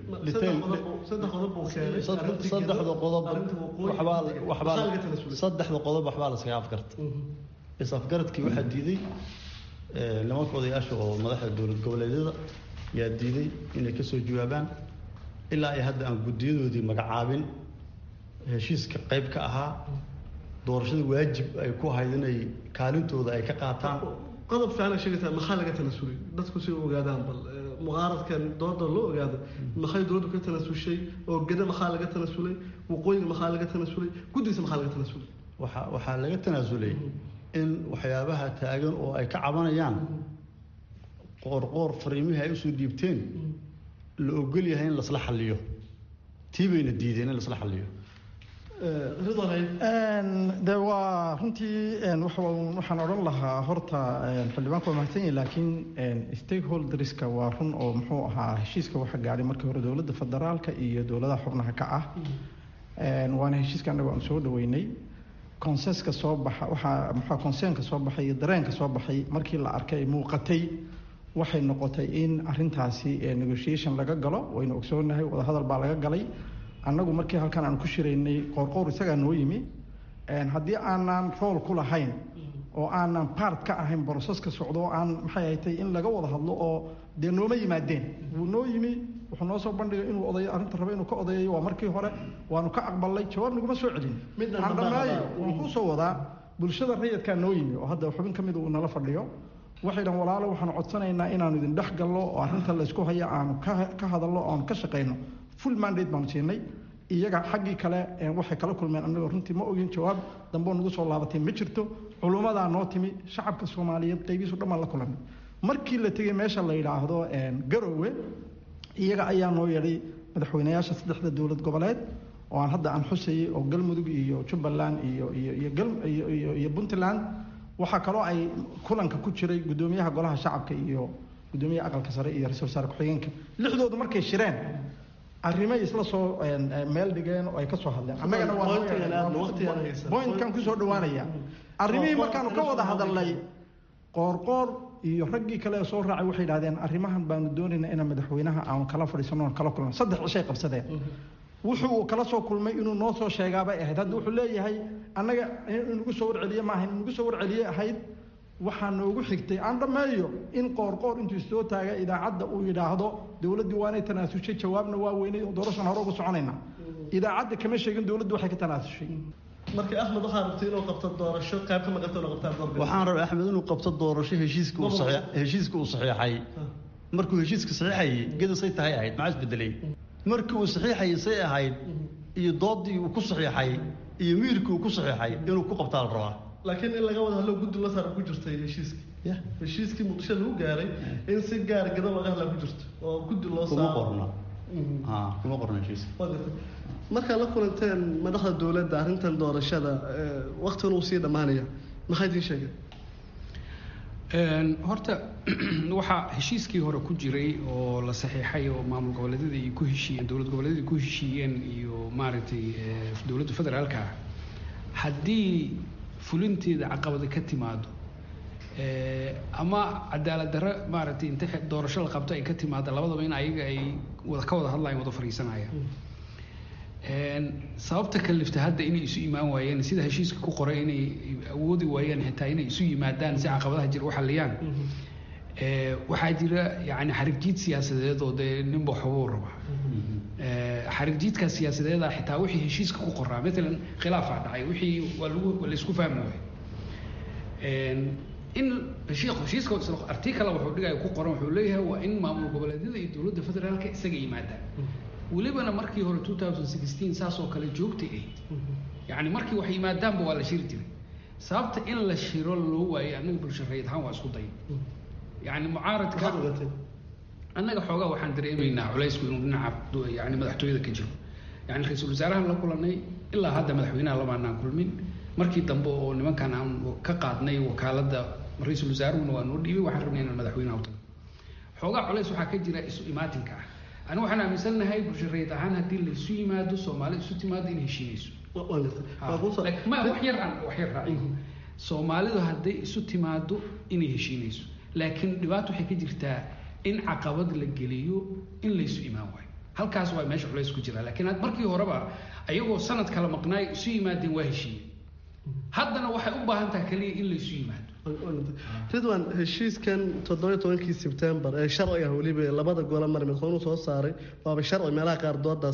saddexda qodob waxbaa waxbaa saddexda qodob waxbaa la iskaga afgarta is afgaradkii waxaa diiday nimanka odayaasha oo madaxda dowlad goboleedyada yaa diiday inay kasoo jawaabaan ilaa ay hadda aan guddiyadoodii magacaabin heshiiska qayb ka ahaa doorashada waajib ay ku ahayd inay kaalintooda ay ka qaataan qodob fiican ay sheegaysaa maxaa laga tanasulay dadku si ogaadaan bal mucaaradkan dooda loo ogaado maxay dowladdu ka tanasushay oo geda maxaa laga tanasulay waqooyiga maxaa laga tanasulay guddigiisa maxaa laga tanasulay waxa waxaa laga tanaasulay in waxyaabaha taagan oo ay ka cabanayaan qoorqoor fariimihii ay usoo dhiibteen la ogol yahay in lasla xalliyo tii bayna diideen in lasla xalliyo de waa runtii waxaan odhan lahaa horta xildhibaanku waa mahadsan yahi laakiin stakeholderska waa run oo muxuu ahaa heshiiska waxa gaadhay markii hore dowladda federaalka iyo dowladaha xubnaha ka ah waana heshiiska annaga aan soo dhaweynay consenska soo baxa waxaa muxua conseenka soo baxay iyo dareenka soo baxay markii la arkay muuqatay waxay noqotay in arintaasi negotiation laga galo waynu ogsoonahay wadahadal baa laga galay annagu markii halkan aan ku shiraynay qoorqoor isagaa noo yimi haddii aanan rool ku lahayn oo aanan part ka ahayn broseska socdo oo aan maxay ahatay in laga wada hadlo oo dee nooma yimaadeen wuu noo yimi wuxuu noo soo bandhigay inuu odayo arrinta rabo inuu ka odayayo waa markii hore waanu ka aqbalnay jawaab naguma soo celin aan dhammaayo waan kuu soo wadaa bulshada rayidkaa noo yimi oo hadda xubin ka mida uu nala fadhiyo waxay dhan walaalo waxaanu codsanaynaa inaanu idin dhex gallo oo arrinta laysku haya aanu ka hadalno o aanu ka shaqayno full mandate baanu siinay iyaga xaggii kale waxay kala kulmeen annaga runtii ma ogin jawaab dambeo nagu soo laabatay ma jirto culummadaa noo timi shacabka soomaaliyeed qaybihiisu dhammaan la kulanay markii la tegey meesha la yidhaahdo garoowe iyaga ayaa noo yeedhay madaxweynayaasha saddexda dowlad goboleed oo aan hadda aan xusayay oo galmudug iyo jubbaland iyo iyo iyo iyo iyo puntland waxaa kaloo ay kulanka ku jiray guddoomiyaha golaha shacabka iyo guddoomiyaha aqalka sare iyo ra-isul wasaare ku-xigeenka lixdoodu markay shireen arrimay isla soo meel dhigeen oo ay ka soo hadleen annagana waabointkan kusoo dhawaanaya arrimihii markaanu ka wada hadalnay qoorqoor iyo raggii kale ee soo raacay waxay idhahdeen arrimahan baanu doonaynaa inaan madaxweynaha aanu kala fadhiisano oon kala kulno saddex cishay qabsadeen wuxuu uu kala soo kulmay inuu noo soo sheegaabay ahayd hadda wuxuu leeyahay annaga inugu soo warceliye maaha inugu soo warceliye ahayd waxaa noogu xigtay aan dhammeeyo in qoorqoor intuu istoo taaga idaacadda uu yidhaahdo dowladdii waanay tanaasushay jawaabna waa weynay oo doorashan hore ugu soconayna idaacadda kama sheegin dowladdu waxay ka tanaasushay marka axmed waxaa rabtay inuu qabto doorasho qayb ka maqanta inuu qabtaa doorka waxaan rabay axmed inuu qabto doorasho heshiiska uu saxiix heshiiska uu saxiixay markuu heshiiska saxiixayay gedasay tahay ahayd maxaa isbedelay markii uu saxiixayay say ahayd iyo doodii uu ku saxiixay iyo wiirkii uu ku saxiixay inuu ku qabtaa la rabaa laakiin in laga wada hadlo guddi la saara ku jirtay heshiiskii heshiiskii muqdisho lagu gaaray in si gaar gado laga hadlaa ku jirto oo guddi loo kuma qorna kuma qorna heshiiska markaad la kulanteen madaxda dowladda arrintan doorashada waktigan uu sii dhammaanaya maxay idiin sheegeen horta waxaa heshiiskii hore ku jiray oo la saxiixay oo maamul goboleedyada ay ku heshiiyeen dowlad goboleedyada ku heshiiyeen iyo maaragtay dowladda federaalka ah haddii fulinteeda caqabada ka timaado ama cadaalad darro maaragtay inta doorasho la qabto ay ka timaado labadaba in ayaga ay wada ka wada hadlayaan wada fariisanayaan sababta kalifta hadda inay isu imaan waayeen sida heshiiska ku qoray inay awoodi waayeen xitaa inay isu yimaadaan si caqabadaha jira u xaliyaan waxaa jira yani xarigjiid siyaasadeed oo dee ninba waxbuu raba xarigjiidkaas siyaasadeeda xitaa wixii heshiiska ku qoraa maalan khilaafaa dhacay wixii waa lagu waa laysku fahmi waayay in heshiiska artikala wuxuu dhigaya ku qoran wuxuu leeyahay waa in maamul goboleedyada iyo dowladda federaalka isaga yimaadaan welibana markii hore two thousand sixteen saas oo kale joogtay ahayd yacni markii wax yimaadaanba waa la shiri jiray sababta in la shiro loo waayay annaga bulsho rayid ahaan waa isku day yacni mucaaradka annaga xoogaa waxaan dareemaynaa culaysku inuu dhinaca yani madaxtooyada ka jiro yani ra-iisul wasaarahan la kulanay ilaa hadda madaxweynaha lamaanaan kulmin markii dambe oo nimankan aan ka qaadnay wakaaladda ra-iisul wasaaruhuna waa noo dhiibay waxaan rabnay inaan madaxweynaha u tago xoogaa culays waxaa ka jira isu imaatinka ah anigu waxaan aaminsannahay bulsho rayid ahaan haddii laysu yimaado soomaali isu timaado inay heshiinayso ma wax yar aan wax yar raaciyo soomaalidu hadday isu timaado inay heshiinayso laakiin dhibaato waxay ka jirtaa in caqabad la geliyo in laysu imaan waayo halkaas waa meesha culays ku jira laakiin markii horeba ayagoo sanad kala maqnaay isu yimaadeen waa heshiiye haddana waxay u baahan tahay kaliya in laysu yimaado ridwan heshiiskan toddoba tobankii sebtembar ee sharciga weliba labada gole mar madaxweynuhu soo saaray waaba sharci meelaha qaar doodaas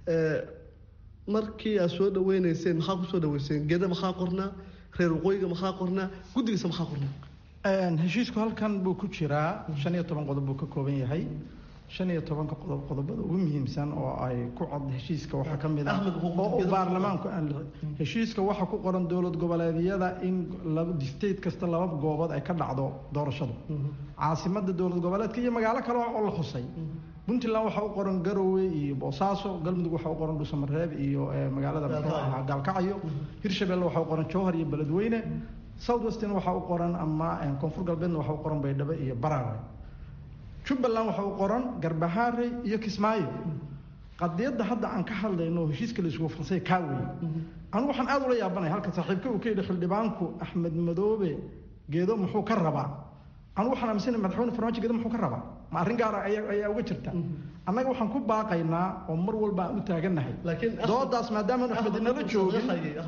markii aad soo dhaweyneyseen maxaa kusoo dhaweyseen geda maxaa qornaa reer waqooyiga maxaa qornaa guddigiisa maxaa qornaa heshiisku halkan buu ku jiraa shan iyo toban qodob buu ka kooban yahay shan iyo tobanka qodob qodobada ugu muhiimsan oo ay ku cod heshiiska waxaa ka mid ah oo baarlamaanku aan heshiiska waxaa ku qoran dowlad goboleedyada in state kasta laba goobood ay ka dhacdo doorashadu caasimada dowlad goboleedka iyo magaalo kale oo la xusay puntland waxaa u qoran garowe iyo boosaaso galmudug waxaa u qoran dhuusamareeb iyo magaalada muxuu ahaa gaalkacyo hirshabelle waxaa u qoran jowhar iyo beledweyne south western waxaa u qoran ama koonfur galbeedna waxaa u qoran baydhabo iyo barawe jubbaland waxaa u qoran garbahaare iyo kismaayo qadiyadda hadda aan ka hadlayno heshiiska la isugu farsay kaa weeye anigu waxaan aada ula yaabanaya halka saaxiibka uu ka yidhi xildhibaanku axmed madoobe geedo muxuu ka rabaa anigu waxaan aaminsanay madaxweyne farmaajo geedo muxuu ka rabaa ma arrin gaara ayaa ayaa uga jirta annaga waxaan ku baaqaynaa oo mar walba aan u taagannahay doodaas maadaama axmed inala joogin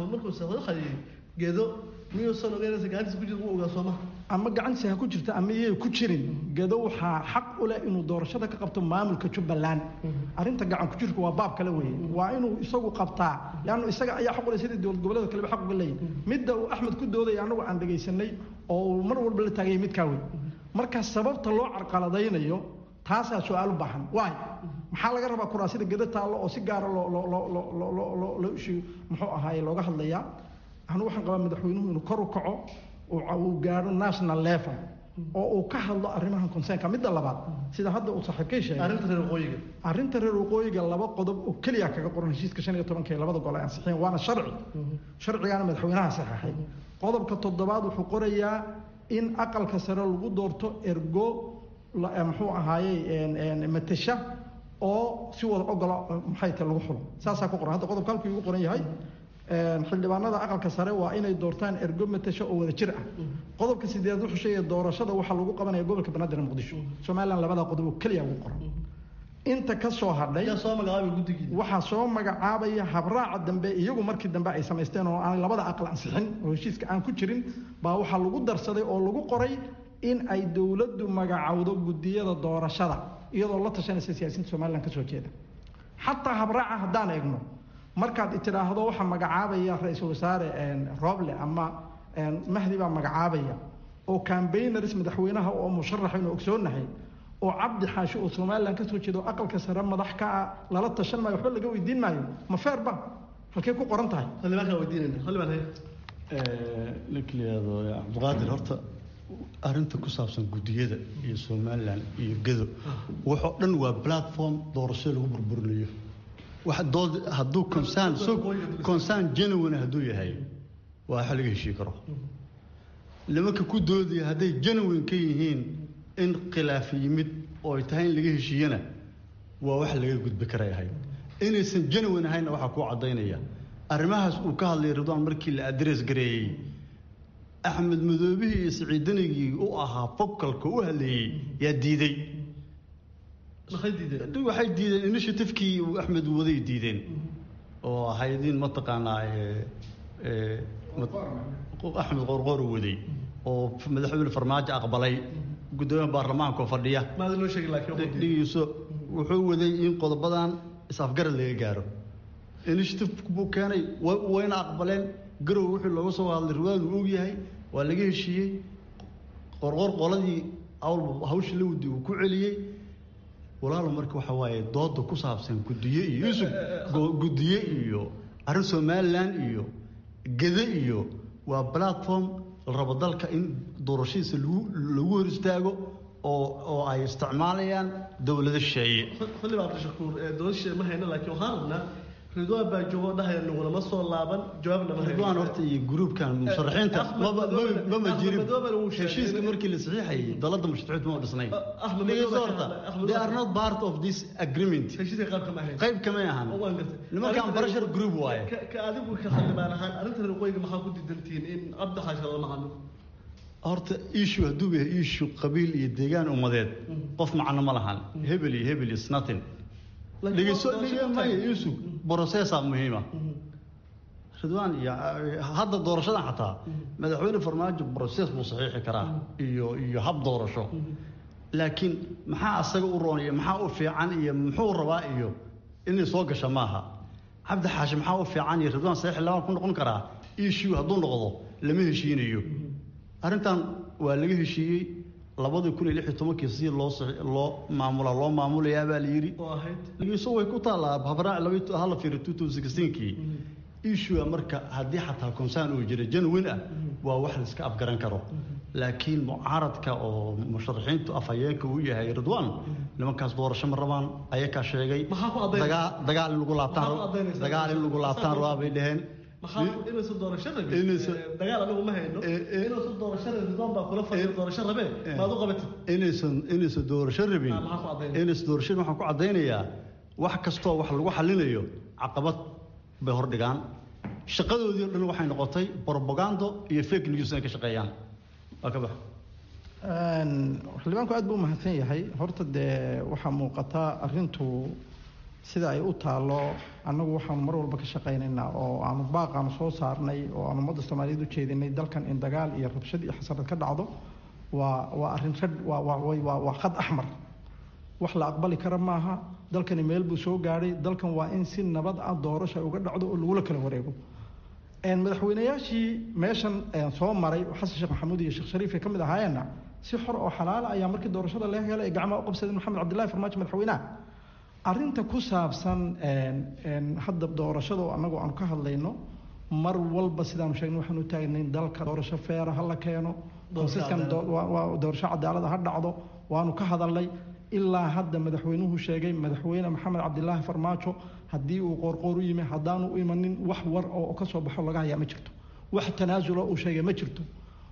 geedo miyuusan ogeynaysa gacantiisa ku jirta wuu ogaa sooma ama gacantiisa ha ku jirta ama iyay ku jirin gedo waxaa xaq u leh inuu doorashada ka qabto maamulka jubbaland arrinta gacan ku jirka waa baab kale weeye waa inuu isagu qabtaa leannu isaga ayaa xaq u leh sidii dowlad goboleeda kaleba xaq uga leeyahy midda uu axmed ku doodaya annagu aan dhegaysanay oo uu mar walba la taagayay midkaa wey marka sababta loo carqaladaynayo taasaa su-aal u baahan waay maxaa laga rabaa kuraasida gedo taallo oo si gaara loo loo loo loo loo loo loo ishi muxuu ahaaye looga hadlayaa anu waxaan qabaa madaxweynuhu inuu kor u kaco uu gaadho national level oo uu ka hadlo arrimahan consernka midda labaad sida hadda uu saaxiibkay sheegay arrinta reer waqooyiga arrinta reer waqooyiga laba qodob oo keliya kaga qoran heshiiska shan iyo tobanka ee labada gol ay ansixiyeen waana sharci sharcigaana madaxweynaha saxaxay qodobka toddobaad wuxuu qorayaa in aqalka sare lagu doorto ergo muxuu ahaayey matasha oo si wada ogola maxay tahay lagu xulo saasaa ku qoran hadda qodobka halkuu igu qoran yahay xildhibaanada aqalka sare waa inay doortaan ergo matasho oo wada jir ah qodobka sideed wuxuu sheegaya doorashada waxaa lagu qabanaya gobolka banaadir muqdisho somaliland labada qodob oo keliya ugu qoran inta ka soo hadhay waxaa soo magacaabaya habraaca dambe iyagu markii dambe ay samaysteen oo aan labada aqal ansixin oo heshiiska aan ku jirin baa waxaa lagu darsaday oo lagu qoray in ay dowladdu magacowdo gudiyada doorashada iyadoo la tashanaysa siyaasiyiinta somaliland kasoo jeeda xataa habraaca haddaan eegno markaad tidhaahdo waxaa magacaabaya ra-iisul wasaare roble ama mahdi baa magacaabaya oo cambayners madaxweynaha oo musharax aynu ogsoonahay oo cabdi xaashi oo somaliland kasoo jeeda oo aqalka sare madax ka ah lala tashan maayo waxba laga weydiin maayo ma feerba halkey ku qoran tahay xildhibaankaa weydiinayna xildhibaan haye ninkliyaado cabdiqaadir horta arrinta ku saabsan guddiyada iyo somaliland iyo gedo waxoo dhan waa platform doorashada lagu burburinayo wax dood hadduu concern so concern genuine hadduu yahay waa waxa laga heshii karo nimanka ku doodaya hadday genuine ka yihiin in khilaaf yimid oo ay tahay in laga heshiiyana waa wax laga gudbi karay ahayd inaysan genuine ahaynna waxaa kuu caddaynaya arrimahaas uu ka hadlayay ridwaan markii la adress gareeyey axmed madoobihii iyo siciidanigii u ahaa focalka u hadleeyey yaa diiday waxay diideen initiativekii uu axmed waday diideen oo ahaydin mataqaanaa axmed qorqoor waday oo madaxweyne farmaajo aqbalay gudoomiyaha baarlamaanka oo fadhiya dhigiiso wuxuu waday in qodobadan is-afgarad laga gaaro initiative buu keenay wayna aqbaleen garow wixii looga soo hadlay riwaadu og yahay waa laga heshiiyey qorqor qoladii awlba hawshii la wadi uu ku celiyey walaalo marka waxa waaye dooda ku saabsan gudiye iyo yusuf gudiye iyo arrin somaliland iyo gede iyo waa platform la rabo dalka in doorashadiisa lagu lagu hor istaago oo oo ay isticmaalayaan dowlado shisheeye xildhibaan cabdishakuur dowlad shisheeye ma hayno laakiin waxaan rabnaa ridwaan baa joogo dhahaya nagulama soo laaban jawaabna ma ridwaan horta iyo gruubkan musharaxiinta maba mama jirin heshiiska markii la saxiixayay dalada musharaxiintu ma dhisnay dhegeyso horta they are not part of this agreement heshiiska qayb kama ahayn qayb kamay ahan nimankan pressure group waaye ka adigu ka xildhibaan ahaan arrinta reer qoyga maxaa ku diidantihiin in cabdi xaashi lama hadlo horta issue hadduu yahay issue qabiil iyo deegaan ummadeed qof macno ma lahan hebel iyo hebel is nothing dhegeyso dhegmaya yusuf processa muhiima ridwaan iyo hadda doorashadan xataa madaxweyne farmaajo process buu saxiixi karaa iyo iyo hab doorasho laakiin maxaa asaga u roon iyo maxaa u fiican iyo muxuu rabaa iyo inay soo gasha maaha cabdi xaashi maxaa u fiican iyo ridwaan saxiix labaan ku noqon karaa issue hadduu noqdo lama heshiinayo arrintan waa laga heshiiyey labadii kun iyo lix iyo tobankii si loo loo maamula loo maamulayaa baa la yidhi iso way ku taallaa habraac hala fiiri two thousand sixteenkii issue marka haddii xataa concern uu jira genuine ah waa wax la iska afgaran karo laakiin mucaaradka oo musharaxiintu afhayeenka uu yahay ridwaan nimankaas doorasho ma rabaan ayakaa sheegay dagaal in lagu laabtaan dagaal in lagu laabtaan rabaa bay dhaheen inaysan doorasho rabin dagaal anagu ma hayno inaysan doorasho rabin ridwaan baa kula fadhiya doorasho rabee maad u qabatid inaysan inaysan doorasho rabin inaysan doorasho waxaan ku caddaynayaa wax kastoo wax lagu xalinayo caqabad bay hordhigaan shaqadoodii o dhan waxay noqotay brobagando iyo fake news inay ka shaqeeyaan waa ka bax xildhibaanku aad buu umahadsan yahay horta dee waxaa muuqata arintu sida ay u taalo annagu waxaanu mar walba ka shaqaynaynaa oo aanu baaqaanu soo saarnay oo aanu ummadda soomaaliyeed u jeedinay dalkan in dagaal iyo rabshad iyo xasarad ka dhacdo waa waa arrin rag waa waa waa khad axmar wax la aqbali kara maaha dalkani meel buu soo gaadhay dalkan waa in si nabad ah doorasha uga dhacdo oo lagula kala wareego madaxweynayaashii meeshan soo maray xasan sheekh maxamuud iyo sheekh shariif ay ka mid ahaayeenna si xor oo xalaala ayaa markii doorashada laga helay ay gacmaha u qabsadeen maxamed cabdillahi farmaajo madaxweynaha arrinta ku saabsan hadda doorashada oo annagu aanu ka hadlayno mar walba sidaanu sheegnay waxaanu taagnayn dalka doorasho feera ha la keeno konsiskan doorasho cadaalada ha dhacdo waanu ka hadalnay ilaa hadda madaxweynuhu sheegay madaxweyne maxamed cabdilaahi farmaajo haddii uu qoorqoor u yimi haddaanu u imanin wax war oo ka soo baxo laga hayaa ma jirto wax tanaasulo uu sheegay ma jirto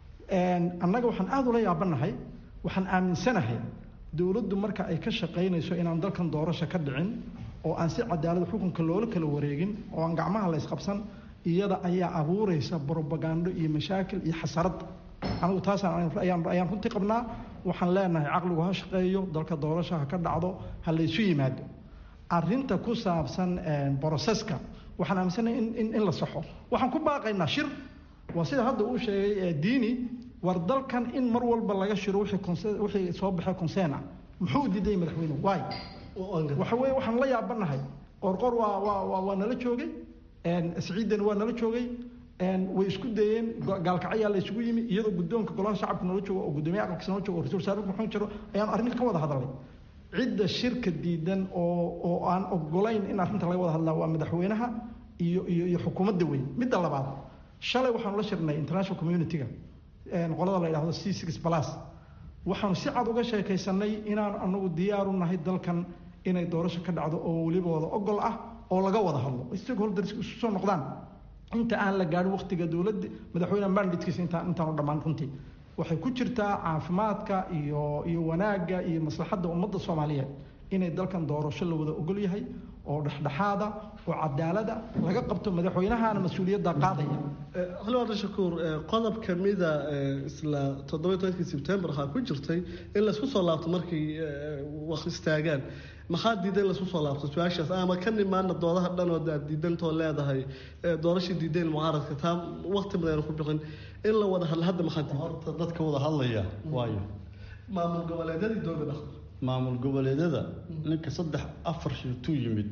annaga waxaan aada ula yaabanahay waxaan aaminsanahay dowladdu marka ay ka shaqaynayso inaan dalkan doorasho ka dhicin oo aan si cadaalad xukunka loola kala wareegin oo aan gacmaha la ysqabsan iyada ayaa abuuraysa brobagando iyo mashaakil iyo xasarad anigu taasaan ayaan runtii qabnaa waxaan leenahay caqligu ha shaqeeyo dalka doorasho ha ka dhacdo ha laysu yimaado arinta ku saabsan broseska waxaan aaminsanahay in in la saxo waxaan ku baaqaynaa shir waa sida hadda uu sheegay diini war dalkan in mar walba laga shiro wixii soo baxay conseen ah muxuu diiday madaxweynuhu waay waxa weeye waxaan la yaabanahay qorqor waa waa waa nala joogay siciidan waa nala joogay way isku dayeen gaalkacyaa la isugu yimi iyadoo guddoonka golaha shacabka noola joogo oo guddoomiye aqalkiisa noola joogo oo ra-isul wasaare maxamed jiro ayaan arrin ka wada hadalnay cidda shirka diidan oo oo aan ogolayn in arrinta laga wada hadlaa waa madaxweynaha iyo iyo iyo xukuumadda weyn midda labaad shalay waxaanu la shirnay international community-ga qolada la yidhahdo c six plus waxaanu si cad uga sheekaysanay inaan anagu diyaaru nahay dalkan inay doorasho ka dhacdo oo weliba wada ogol ah oo laga wada hadlo stakeholders isu soo noqdaan inta aan la gaadhin waqtiga dowladda madaxweyne mandadkiisa intaan intaanu dhammaan runtii waxay ku jirtaa caafimaadka iyo iyo wanaagga iyo maslaxadda ummadda soomaaliyeed inay dalkan doorasho la wada ogol yahay oo dhexdhexaada oo cadaalada laga qabto madaxweynahana mas-uuliyadda qaadaya xildhibaan shakuur qodob kamida isla toddoba tobankii sebtembar waxaa ku jirtay in laysku soo laabto markay wax istaagaan maxaa diiday in laysku soo laabto su-aashaas ama ka nimaana doodaha dhan oo aad diidantoo leedahay doorashii diideen mucaaradka taa waqti badan ku bixin in la wada hadla hadda maxaa diiday horta dadka wada hadlaya waayo maamul goboleedyadii dowlada maamul goboleedyada ninka saddex afar shirtuu yimid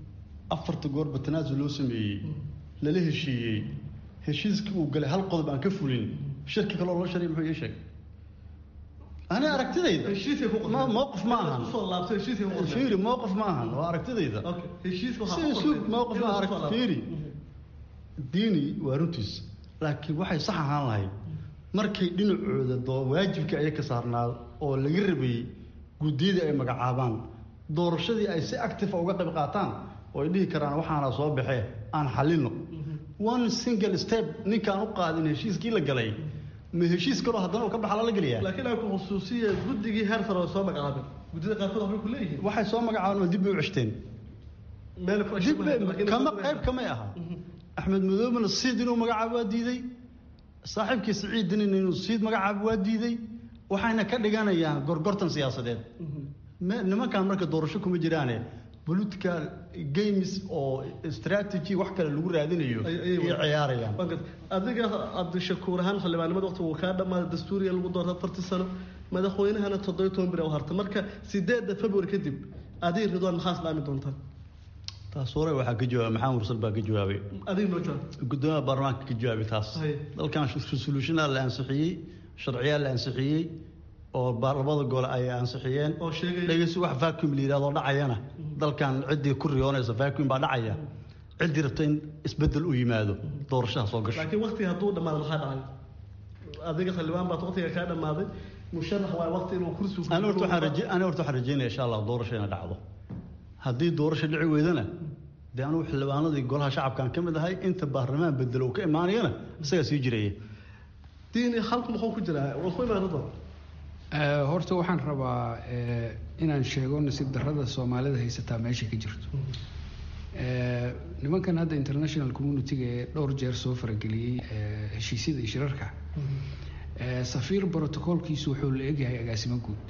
afarta goorba tanaasul loo sameeyey lala heshiiyey heshiiskii uu galay hal qodob aan ka fulin shirki kale oo loo sharay muxuu ii sheegay ani aragtidayda mowqif ma ahan fiiri mowqif ma ahan waa aragtidayda mowqif ma arag fiiri diini waa runtiis laakiin waxay sax ahaan lahayd markay dhinacooda doo waajibkii aya ka saarnaa oo laga rabayey guddiyadii ay magacaabaan doorashadii ay si active uga qayb qaataan oo ay dhihi karaan waxaana soo baxee aan xalino one single step ninkaan u qaadin heshiiskii la galay ma heshiis kaloo haddana uu ka baxa lala geliyaa laakiin ay ku khusuusiya guddigii heer sare oo soo magacaabeen guddida qaarkood waxbay ku leeyihiin waxay soo magacaabeen oo dib bay u ceshteen meel kama qayb kamay aha axmed madoobena siid inuu magacaabo waa diiday saaxiibkii siciid dinin inuu siid magacaabo waa diiday waxayna ka dhiganayaan gorgortan siyaasadeed nimankan marka doorasho kuma jiraane political games oo strategy wax kale lagu raadinayo ayay ciyaarayaan adiga cabdishakuur ahaan xildhibaanimada waqti wuu kaa dhammaaday dastuuriga lagu doorta afartii sano madaxweynahana toddobiyo toban bir u harta marka sideedda february kadib adiga ridwaan maxaa islaami doontaan taas hore waxaa ka jawaabay maxamed mursal baa ka jawaabay adiga noo jawaab gudoomiyaha baarlamaanka ka jawaabay taas dalkan resolutionaa la ansixiyey sharciyaa la ansixiyey oo labada gole ay ansixiyeen dhegeysi wax vacuum la yidhahdo dhacayana dalkan ciddii ku riyoonaysa vacuum baa dhacaya ciddii rabta in isbedel u yimaado doorashaha soo gasho laakiin waqtiga hadduu dhamaado maxaa dhacay adiga xildhibaan baad waqtiga kaa dhamaaday musharax waa waqti inuu kursi ani horta waxaan raje ani horta waxaan rajeynaya insha allah doorasho inay dhacdo haddii doorasho dhici weydana dee anugu xildhibaanadii golaha shacabkan ka mid ahay inta baarlamaan bedelo uu ka imaanayana isagaa sii jiraya diini halku muxuu ku jiraa waa ku imaan doon horta waxaan rabaa inaan sheego nasiib darrada soomaalida haysataa meesha ka jirto nimankan hadda international community-ga ee dhowr jeer soo farageliyey heshiisyada iyo shirarka safiir brotocolkiisu wuxuu la egyahay agaasimo guud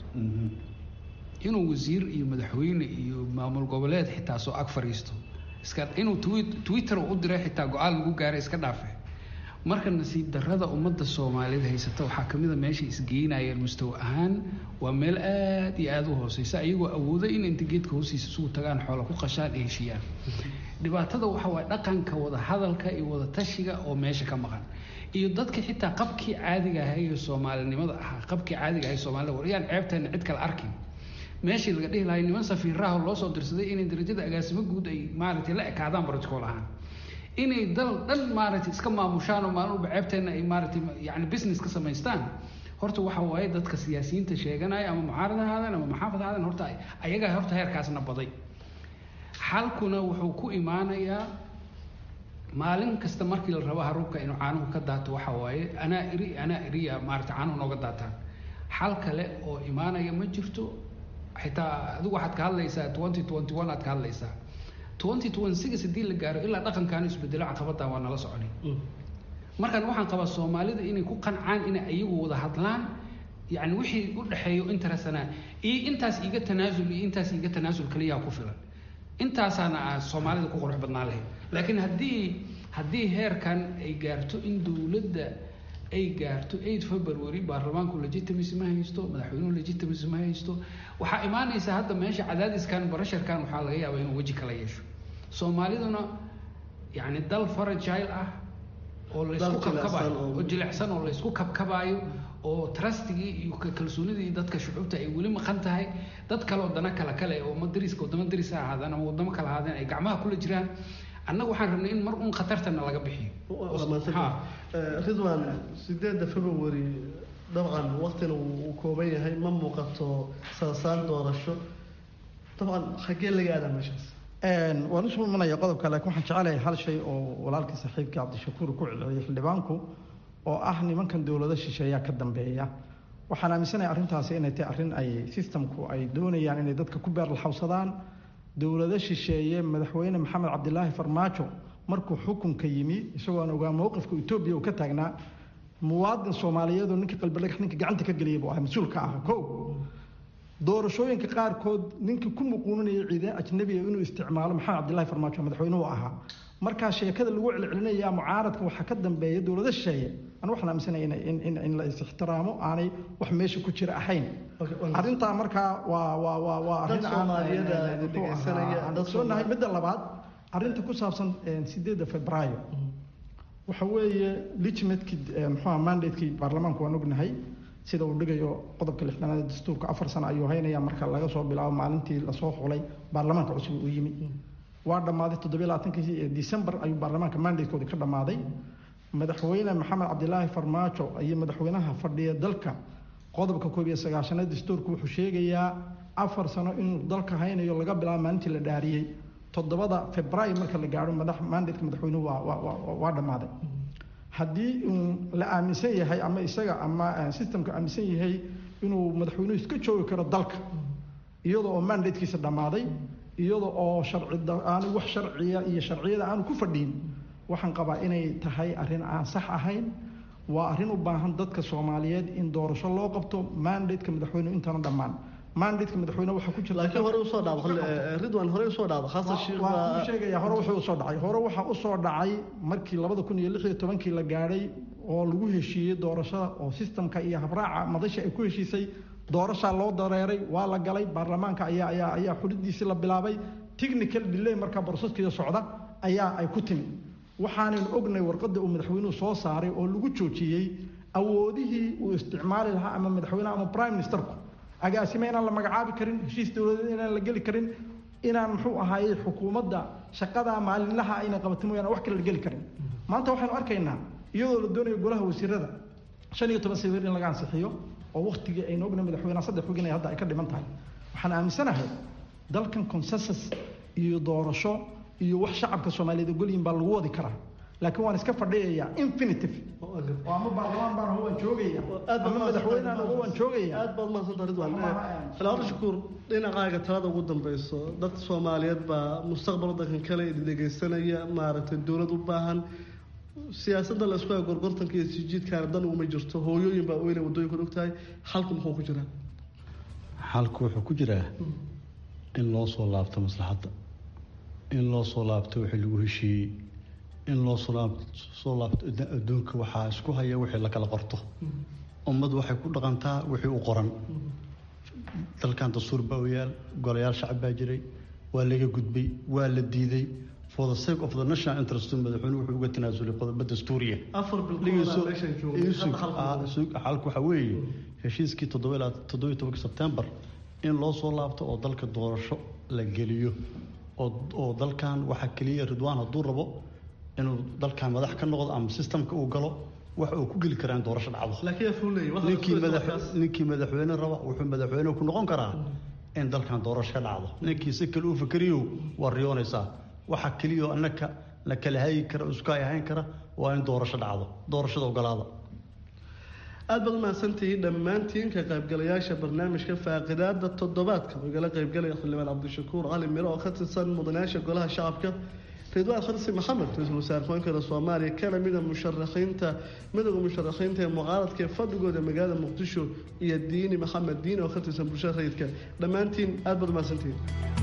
inuu wasiir iyo madaxweyne iyo maamul goboleed xitaa soo ag fariisto iska inuu twitter u diray xitaa go-aan lagu gaaray iska dhaafe marka nasiib darrada ummadda soomaalida haysata waxaa kamid a meesha isgeynayeen mustawa ahaan waa meel aada iyo aada u hooseysa ayagoo awooda in inta geedka hoostiisa isugu tagaan xoola ku qashaan ay heshiiyaan dhibaatada waxa waay dhaqanka wada hadalka iyo wada tashiga oo meesha ka maqan iyo dadka xitaa qabkii caadiga ahay ee soomaalinimada ahaa qabkii caadiga ahay soomaalida war yaan ceebteena cid kale arkin meeshii laga dhihi lahay niman safiiraha loo soo dirsaday inay darajada agaasimo guud ay maaragtay la ekaadaan protocol ahaan inay dal dhan maaragtay iska maamushaan oo maalin walba ceebteena ay maaragtay yani business ka samaystaan horta waxa waaye dadka siyaasiyiinta sheeganaya ama mucaarad ha ahaadeen ama maxaafad ha ahaadeen horta ayagaa horta heerkaasna baday xalkuna wuxuu ku imaanayaa maalin kasta markii la rabo haruubka inuu caanuhu ka daato waxa waaye anaa iri anaa iriya maaragtay caanuhu nooga daataan xal kale oo imaanaya ma jirto xitaa adigu waxaad ka hadlaysaa twenty twenty one aad ka hadlaysaa twenty twenty six haddii la gaaro ilaa dhaqankaanu isbedelo caqabaddan waa nala soconay markaan waxaan qabaa soomaalida inay ku qancaan inay ayagu wada hadlaan yani wixii u dhexeeyo interestana iyo intaas iiga tanaasul iyo intaas iiga tanaasul kaliyaa ku filan intaasaana soomaalida ku qurux badnaan lahayd laakiin haddii haddii heerkan ay gaarto in dowladda ay gaarto eight february baarlamaanku legitimacy ma haysto madaxweynuhu legitimacy ma haysto waxaa imaanaysa hadda meesha cadaadiskan barasharkan waxaa laga yaabaa inuu weji kala yeesho soomaaliduna yani dal faragile ah oo laysku kabkabayo oo jilicsan oo laysku kabkabaayo oo trustigii iyo kalsoonidii dadka shucuubta ay weli maqan tahay dad kale oo dana kale kale oo madariska wadamo daris ha ahaadeen ama wadamo kale ahaadeen ay gacmaha kula jiraan annaga waxaan rabnay in mar un khatartana laga bixiyo ridwan sideedda february dabcan waqtina uu kooban yahay ma muuqato saasaan doorasho dabcan xaggee laga aadaa meeshaas waan usoo imanaya qodobka laakiin waxaan jecelahay hal shay oo walaalkii saaxiibkii cabdishakuur ku celceliyay xildhibaanku oo ah nimankan dowlado shisheeyaa ka dambeeya waxaan aaminsanahay arrintaasi inay tahay arrin ay systemku ay doonayaan inay dadka ku beerlaxawsadaan dowlado shisheeye madaxweyne maxamed cabdilaahi farmaajo markuu xukunka yimi isagoo aan ogaa mowqifka etoobiya uu ka taagnaa muwaadin soomaaliyeed oo ninka qalbidhagax ninka gacanta ka geliyay buu ahaa mas-uulka ah ko doorashooyinka qaarkood ninkii ku muquuninaya ciidan ajnabiga inuu isticmaalo maxamed cabdillahi farmaajo madaxweynuhu ahaa markaa sheekada lagu celcelinaya mucaaradka waxaa ka dambeeya dowlado shisheeye anu waxaan aaminsanaya in la is-ixtiraamo aanay wax meesha ku jira ahayn arrintaa markaa waa waa waa waa arrin aansoonahay midda labaad arrinta ku saabsan sideedda febraayo waxa weeye legimatekii muxuuha mandatekii baarlamaanku waan ognahay sida uu dhigayo qodobka lixdanaad dastuurka afar sano ayuu haynaya marka laga soo bilaabo maalintii lasoo xulay baarlamaanka cusub uu yimi waa dhammaaday toddobiy labaatankii december ayuu baarlamaanka mandatekoodi ka dhammaaday madaxweyne maxamed cabdilaahi farmaajo iyo madaxweynaha fadhiya dalka qodobka koob iyo sagaashanaad dastuurku wuxuu sheegayaa afar sano inuu dalka haynayo laga bilaabo maalintii la dhaariyey toddobada februaayo marka la gaaro madax mandateka madaxweynuhu waa waa dhammaaday haddii uu la aaminsan yahay ama isaga ama systemka aaminsan yahay inuu madaxweynuhu iska joogi karo dalka iyadoo oo mandatekiisa dhammaaday iyada oo sharci aanu wax sharciya iyo sharciyada aanu ku fadhiin waxaan qabaa inay tahay arrin aan sax ahayn waa arrin u baahan dadka soomaaliyeed in doorasho loo qabto mandateka madaxweynuhu intaana dhammaan mandateka madaxweyne waxaa ku jirta laakiin hore usoo dhacdo ridwan hore usoo dhacdo xasan sheekh waa kuu sheegaya hore wuxuu usoo dhacay hore waxaa usoo dhacay markii labada kun iyo lix iyo tobankii la gaadhay oo lagu heshiiyey doorashada oo systemka iyo habraaca madasha ay ku heshiisay doorashaa loo dareeray waa la galay baarlamaanka ayaa ayaa ayaa xulidiisii la bilaabay technical delay markaa boroseskeeda socda ayaa ay ku timi waxaanaynu ognay warqadda uu madaxweynuhu soo saaray oo lagu joojiyey awoodihii uu isticmaali lahaa ama madaxweyneha ama prime ministerku agaasime inaan la magacaabi karin heshiis dowladeed inaan la geli karin inaan muxuu ahaayey xukuumadda shaqada maalinlaha ayna qabatin mooyaane wax kale la geli karin maanta waxaynu arkaynaa iyadoo la doonayo golaha wasiirada shan iyo toban sawir in laga ansixiyo oo waktigii aynu ogna madaxweyneha saddex xog inay hadda ay ka dhiman tahay waxaan aaminsanahay dalkan consensus iyo doorasho iyo wax shacabka soomaaliyeed ogolyihin baa lagu wadi karaa laakiin waan iska fadhiyayaa infinitive oo ama baarlamaan baan waan joogaya ama madaxweynehan waan joogaya aad baad mahadsantaha ridwan salaado shukuur dhinacaaga talada ugu dambeyso dad soomaaliyeed baa mustaqbal wadankan kale idin dhegeysanaya maaragtay dowlad u baahan siyaasadda la isku hayo gorgortanka iyo sijiidkaana dan uma jirto hooyooyin baa oyna waddooyinkan ogtahay xalku muxuu ku jiraa xalku wuxuu ku jiraa in loo soo laabto maslaxadda in loo soo laabto wixii lagu heshiiyey in loo soo laabto adduunka waxaa isku haya wixii la kala qorto ummad waxay ku dhaqantaa wixii u qoran dalkan dastuur baa oyaal golayaal shacab baa jiray waa laga gudbay waa la diiday for the sake of the national interest madaxweyne wuxuu uga tanaasulay qodobo dastuuriya xalku waxaa weeye heshiiskii toddobiyo tobanka sebtembar in loo soo laabto oo dalka doorasho la geliyo oo dalkan waxaa keliya ridwaan hadduu rabo inuu dalkan madax ka noqdo ama sistamka uu galo wax uu ku geli karaa in doorasho dhacdo ninkii madaxweyne raba wuxuu madaxweyne ku noqon karaa in dalkan doorasho ka dhacdo ninkii si kale u fakeriyo waa riyoonaysaa waxaa keliya annaka la kala hagi kara isku ay ahayn kara waa in doorasho dhacdo doorashada ogolaada aad baad umahadsantihiin dhammaantiin ka qaybgalayaasha barnaamijka faaqidaada toddobaadka oo igala qaybgalaya xildhibaan cabdishakuur cali miro oo ka tirsan mudanayaasha golaha shacabka ridwaan khalsi maxamed ra-iisul wasaare ku-xigeenka soomaaliya kana mida musharaxiinta midowda musharaxiinta ee mucaaradka ee fadhigooda magaalada muqdisho iyo diini maxamed diini oo ka tirsan bulshada rayidka dhammaantiin aad baad umahadsantihiin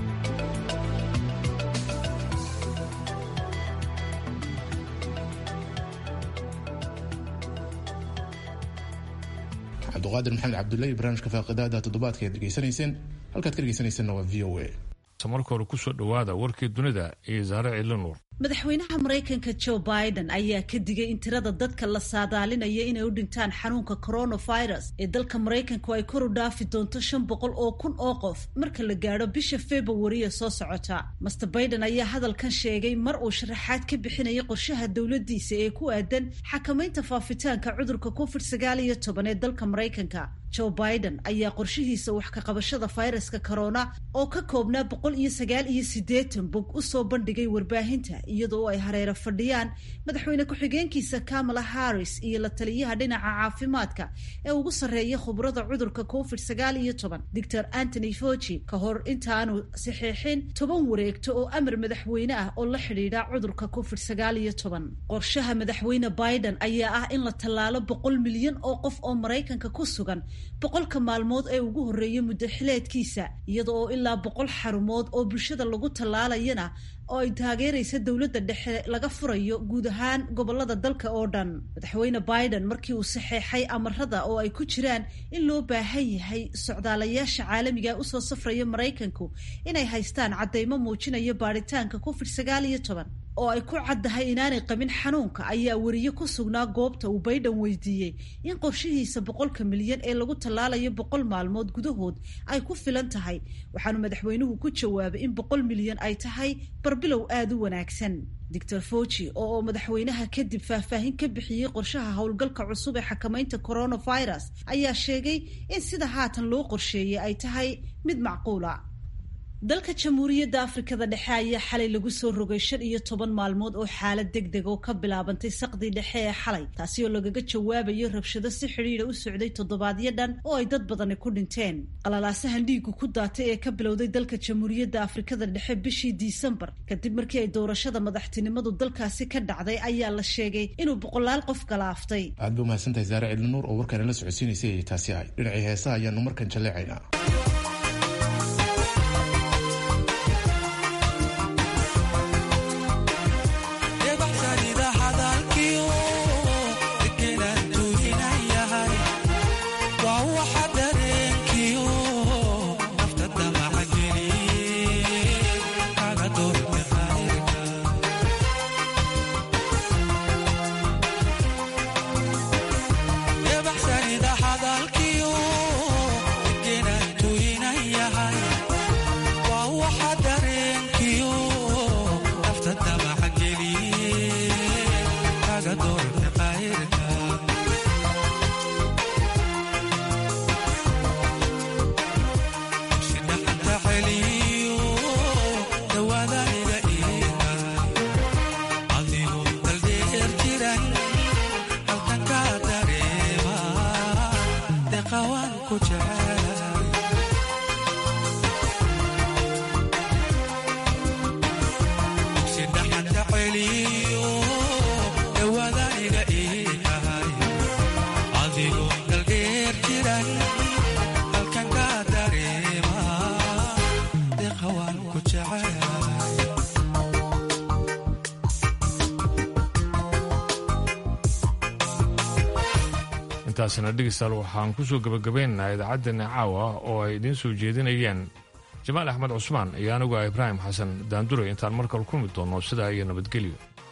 cabduqaadir maxamed cabdullahi barnaamijka faaqidaada toddobaadka aad dhegeysanayseen halkaad ka dhegeysanaysanna waa v o a marka hore kusoo dhowaada warkii dunida iyo saare ciilinuur madaxweynaha maraykanka joe biden ayaa ka digay in tirada dadka la saadaalinaya inay u dhintaan xanuunka coronavirus ee dalka maraykanku ay kor u dhaafi doonto shan boqol oo kun oo qof marka la gaadho bisha februariya soo socota master biden ayaa hadalkan sheegay mar uu sharaxaad ka bixinayay qorshaha dowladiisa ee ku aadan xakamaynta faafitaanka cudurka covid sagaal iyo toban ee dalka maraykanka joe biden ayaa qorshihiisa wax ka qabashada fayraska corona oo ka koobnaa boqol iyo sagaal iyo siddeetan bog usoo bandhigay warbaahinta iyadoo ay hareero fadhiyaan madaxweyne ku-xigeenkiisa kamala harris iyo la taliyaha dhinaca caafimaadka ee ugu sarreeya khubrada cudurka covid sagaal iyo toban doctor antony foci ka hor intaanu saxiixin toban wareegto oo amar madaxweyne ah oo la xidhiidha cudurka covid sagaal iyo toban qorshaha madaxweyne biden ayaa ah in la tallaalo boqol milyan oo qof oo maraykanka ku sugan boqolka maalmood ee ugu horreeya muddo xileedkiisa iyada oo ilaa boqol xarumood oo bulshada lagu tallaalayana oo ay taageeraysa dowladda dhexe laga furayo guud ahaan gobolada dalka oo dhan madaxweyne biden markii uu saxeexay amarada oo ay ku jiraan in loo baahan yahay socdaalayaasha caalamiga usoo safraya maraykanku inay haystaan caddaymo muujinaya baadhitaanka covid sagaal iyo toban oo ay ku caddahay inaanay qabin xanuunka ayaa weriye ku sugnaa goobta uu baydhan weydiiyey in qorshihiisa boqolka milyan ee lagu tallaalayo boqol maalmood gudahood ay ku filan tahay waxaanu madaxweynuhu ku jawaabay in boqol milyan ay tahay barbilow aada u wanaagsan doctor foci oo madaxweynaha kadib faahfaahin ka bixiyey qorshaha howlgalka cusub ee xakamaynta coronavirus ayaa sheegay in sida haatan loo qorsheeyey ay tahay mid macquula dalka jamhuuriyadda afrikada dhexe ayaa xalay lagu soo rogay shan iyo toban maalmood oo xaalad deg deg oo ka bilaabantay saqdii dhexe ee xalay taasi oo lagaga jawaabayo rabshado si xidhiidha u socday toddobaadyo dhan oo ay dad badani ku dhinteen qalalaasahan dhiigu ku daatay ee ka bilowday dalka jamhuuriyadda afrikada dhexe bishii disembar kadib markii ay doorashada madaxtinimadu dalkaasi ka dhacday ayaa la sheegay inuu boqolaal qof galaaftay aad ba umahadsantahay saare cidlinuur oo warkaana la socodsiinaysay ay taasi ahayd dhinacii heesaha ayaanu markan jalleecaynaa intaasina dhegeystaal waxaan kusoo gabagabaynaynaa idaacaddeenna caawa oo ay idiin soo jeedinayeen jamaal axmed cusmaan iyo anigu ah ibraahim xasan daanduray intaan markale kulmi doonno sidaa iyo nabadgelyo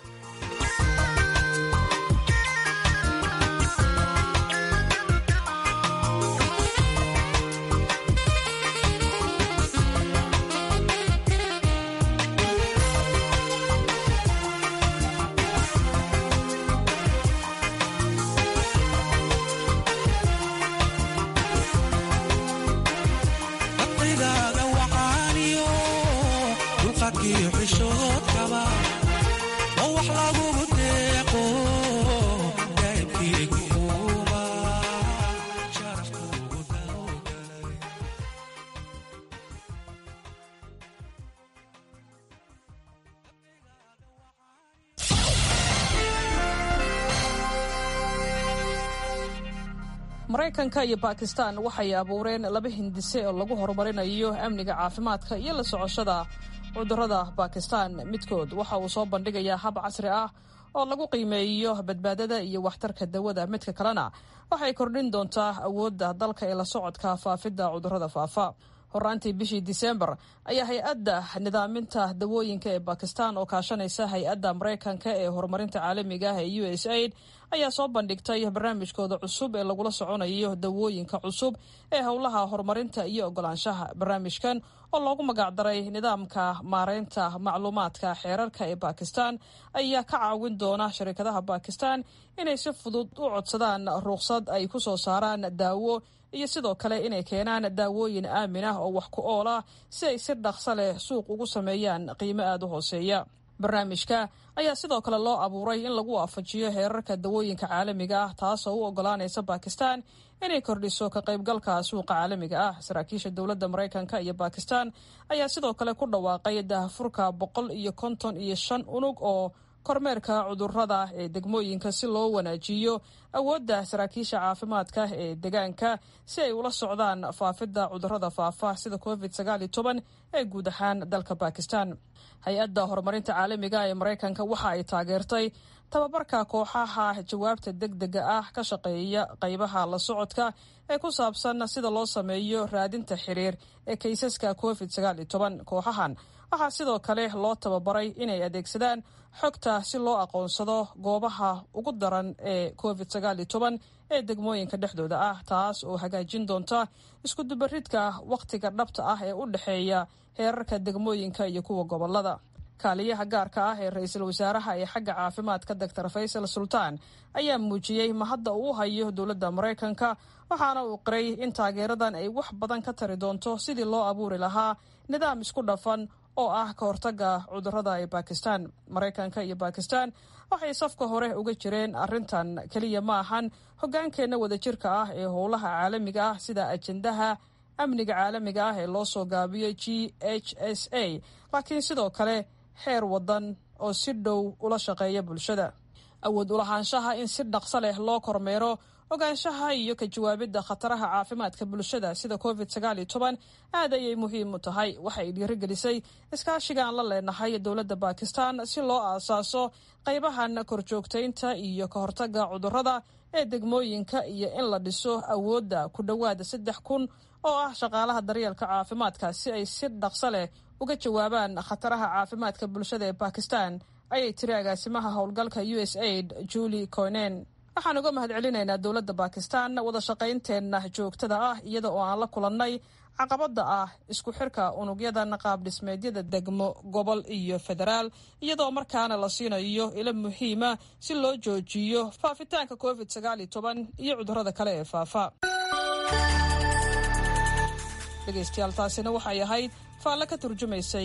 maraykanka iyo bakistan waxay abuureen laba hindise oo lagu horumarinayo amniga caafimaadka iyo la socoshada cudurrada bakistan midkood waxa uu soo bandhigayaa hab casri ah oo lagu qiimeeyo badbaadada iyo waxtarka dawada midka kalena waxay kordhin doontaa awoodda dalka ee la socodka faafidda cudurrada faafa horaantii bishii disembar ayaa hay-adda nidaaminta dawooyinka ee bakistan oo kaashanaysa hay-adda maraykanka ee horumarinta caalamiga ah ee u s aid ayaa soo bandhigtay barnaamijkooda cusub ee lagula soconayo dawooyinka cusub ee howlaha horumarinta iyo ogolaanshaha barnaamijkan oo loogu magacdaray nidaamka maareynta macluumaadka xeerarka ee bakistan ayaa ka caawin doona shirkadaha bakistan inay si fudud u codsadaan ruqsad ay ku soo saaraan daawo iyo sidoo kale inay keenaan daawooyin aamin ah oo wax ku ool ah si ay si dhaqso leh suuq ugu sameeyaan qiimo aada u hooseeya barnaamijka ayaa sidoo kale loo abuuray in lagu waafajiyo heerarka dawooyinka caalamiga ah taasoo u ogolaanaysa bakistan inay kordhiso ka qaybgalka suuqa caalamiga ah saraakiisha dowladda maraykanka iyo bakistan ayaa sidoo kale ku dhawaaqay daahfurka boqol iyo konton iyo shan unug oo kormeerka cudurrada ee degmooyinka si loo wanaajiyo awoodda saraakiisha caafimaadka ee deegaanka si ay ula socdaan faafidda cudurrada faafa sida covid sagaaliyo toban ee guud ahaan dalka bakistan hay-adda horumarinta caalamiga ee maraykanka waxa ay taageertay tababarka kooxaha jawaabta deg dega ah ka shaqeeya qaybaha la socodka ee ku saabsan sida loo sameeyo raadinta xiriir ee kaysaska covid sagaaliyo toban kooxahan waxaa sidoo kale loo tababaray inay adeegsadaan xogta si loo aqoonsado goobaha ugu daran ee covid sagaaliyo toban ee degmooyinka dhexdooda ah taas oo hagaajin doonta iskudubaridka wakhtiga dhabta ah ee u dhexeeya heerarka degmooyinka iyo kuwa gobolada kaaliyaha gaarka ah ee ra-iisul wasaaraha ee xagga caafimaadka doctor faysal sultaan ayaa muujiyey mahadda uu hayo dowladda maraykanka waxaana uu qiray in taageeradan ay wax badan ka tari doonto sidii loo abuuri lahaa nidaam isku dhafan oo ah ka hortaga cudurrada ee bakistan maraykanka iyo bakistan waxay safka hore uga jireen arrintan keliya ma ahan hoggaankeenna wadajirka ah ee howlaha caalamiga ah sida ajendaha amniga caalamiga ah ee loo soo gaabiyo g h s a laakiin sidoo kale xeer wadan oo si dhow ula shaqeeya bulshada awood ulahaanshaha in si dhaqso leh loo kormeero ogaanshaha iyo ka jawaabidda khataraha caafimaadka bulshada sida covid sagaaliyo toban aad ayay muhiim u tahay waxay dhiirigelisay iskaashigaan la leenahay dowladda bakistan si loo aasaaso qaybahan korjoogtaynta iyo ka hortaga cudurrada ee degmooyinka iyo in la dhiso awoodda ku dhowaada saddex kun oo ah shaqaalaha daryeelka caafimaadka si ay si dhaqso leh uga jawaabaan khataraha caafimaadka bulshada ee bakistan ayay tiri agaasimaha howlgalka u s aid julie conen waxaan uga mahad celinaynaa dowladda bakistan wada shaqaynteenna joogtada ah iyada oo aan la kulannay caqabada ah isku xirka unugyadan qaab dhismeedyada degmo gobol iyo federaal iyadoo markaana la siinayo ilo muhiima si loo joojiyo faafitaanka covid sagaaliyo toban iyo cudurrada kale ee faafa dhegeystayaal taasina waxay ahayd faalle ka turjumaysay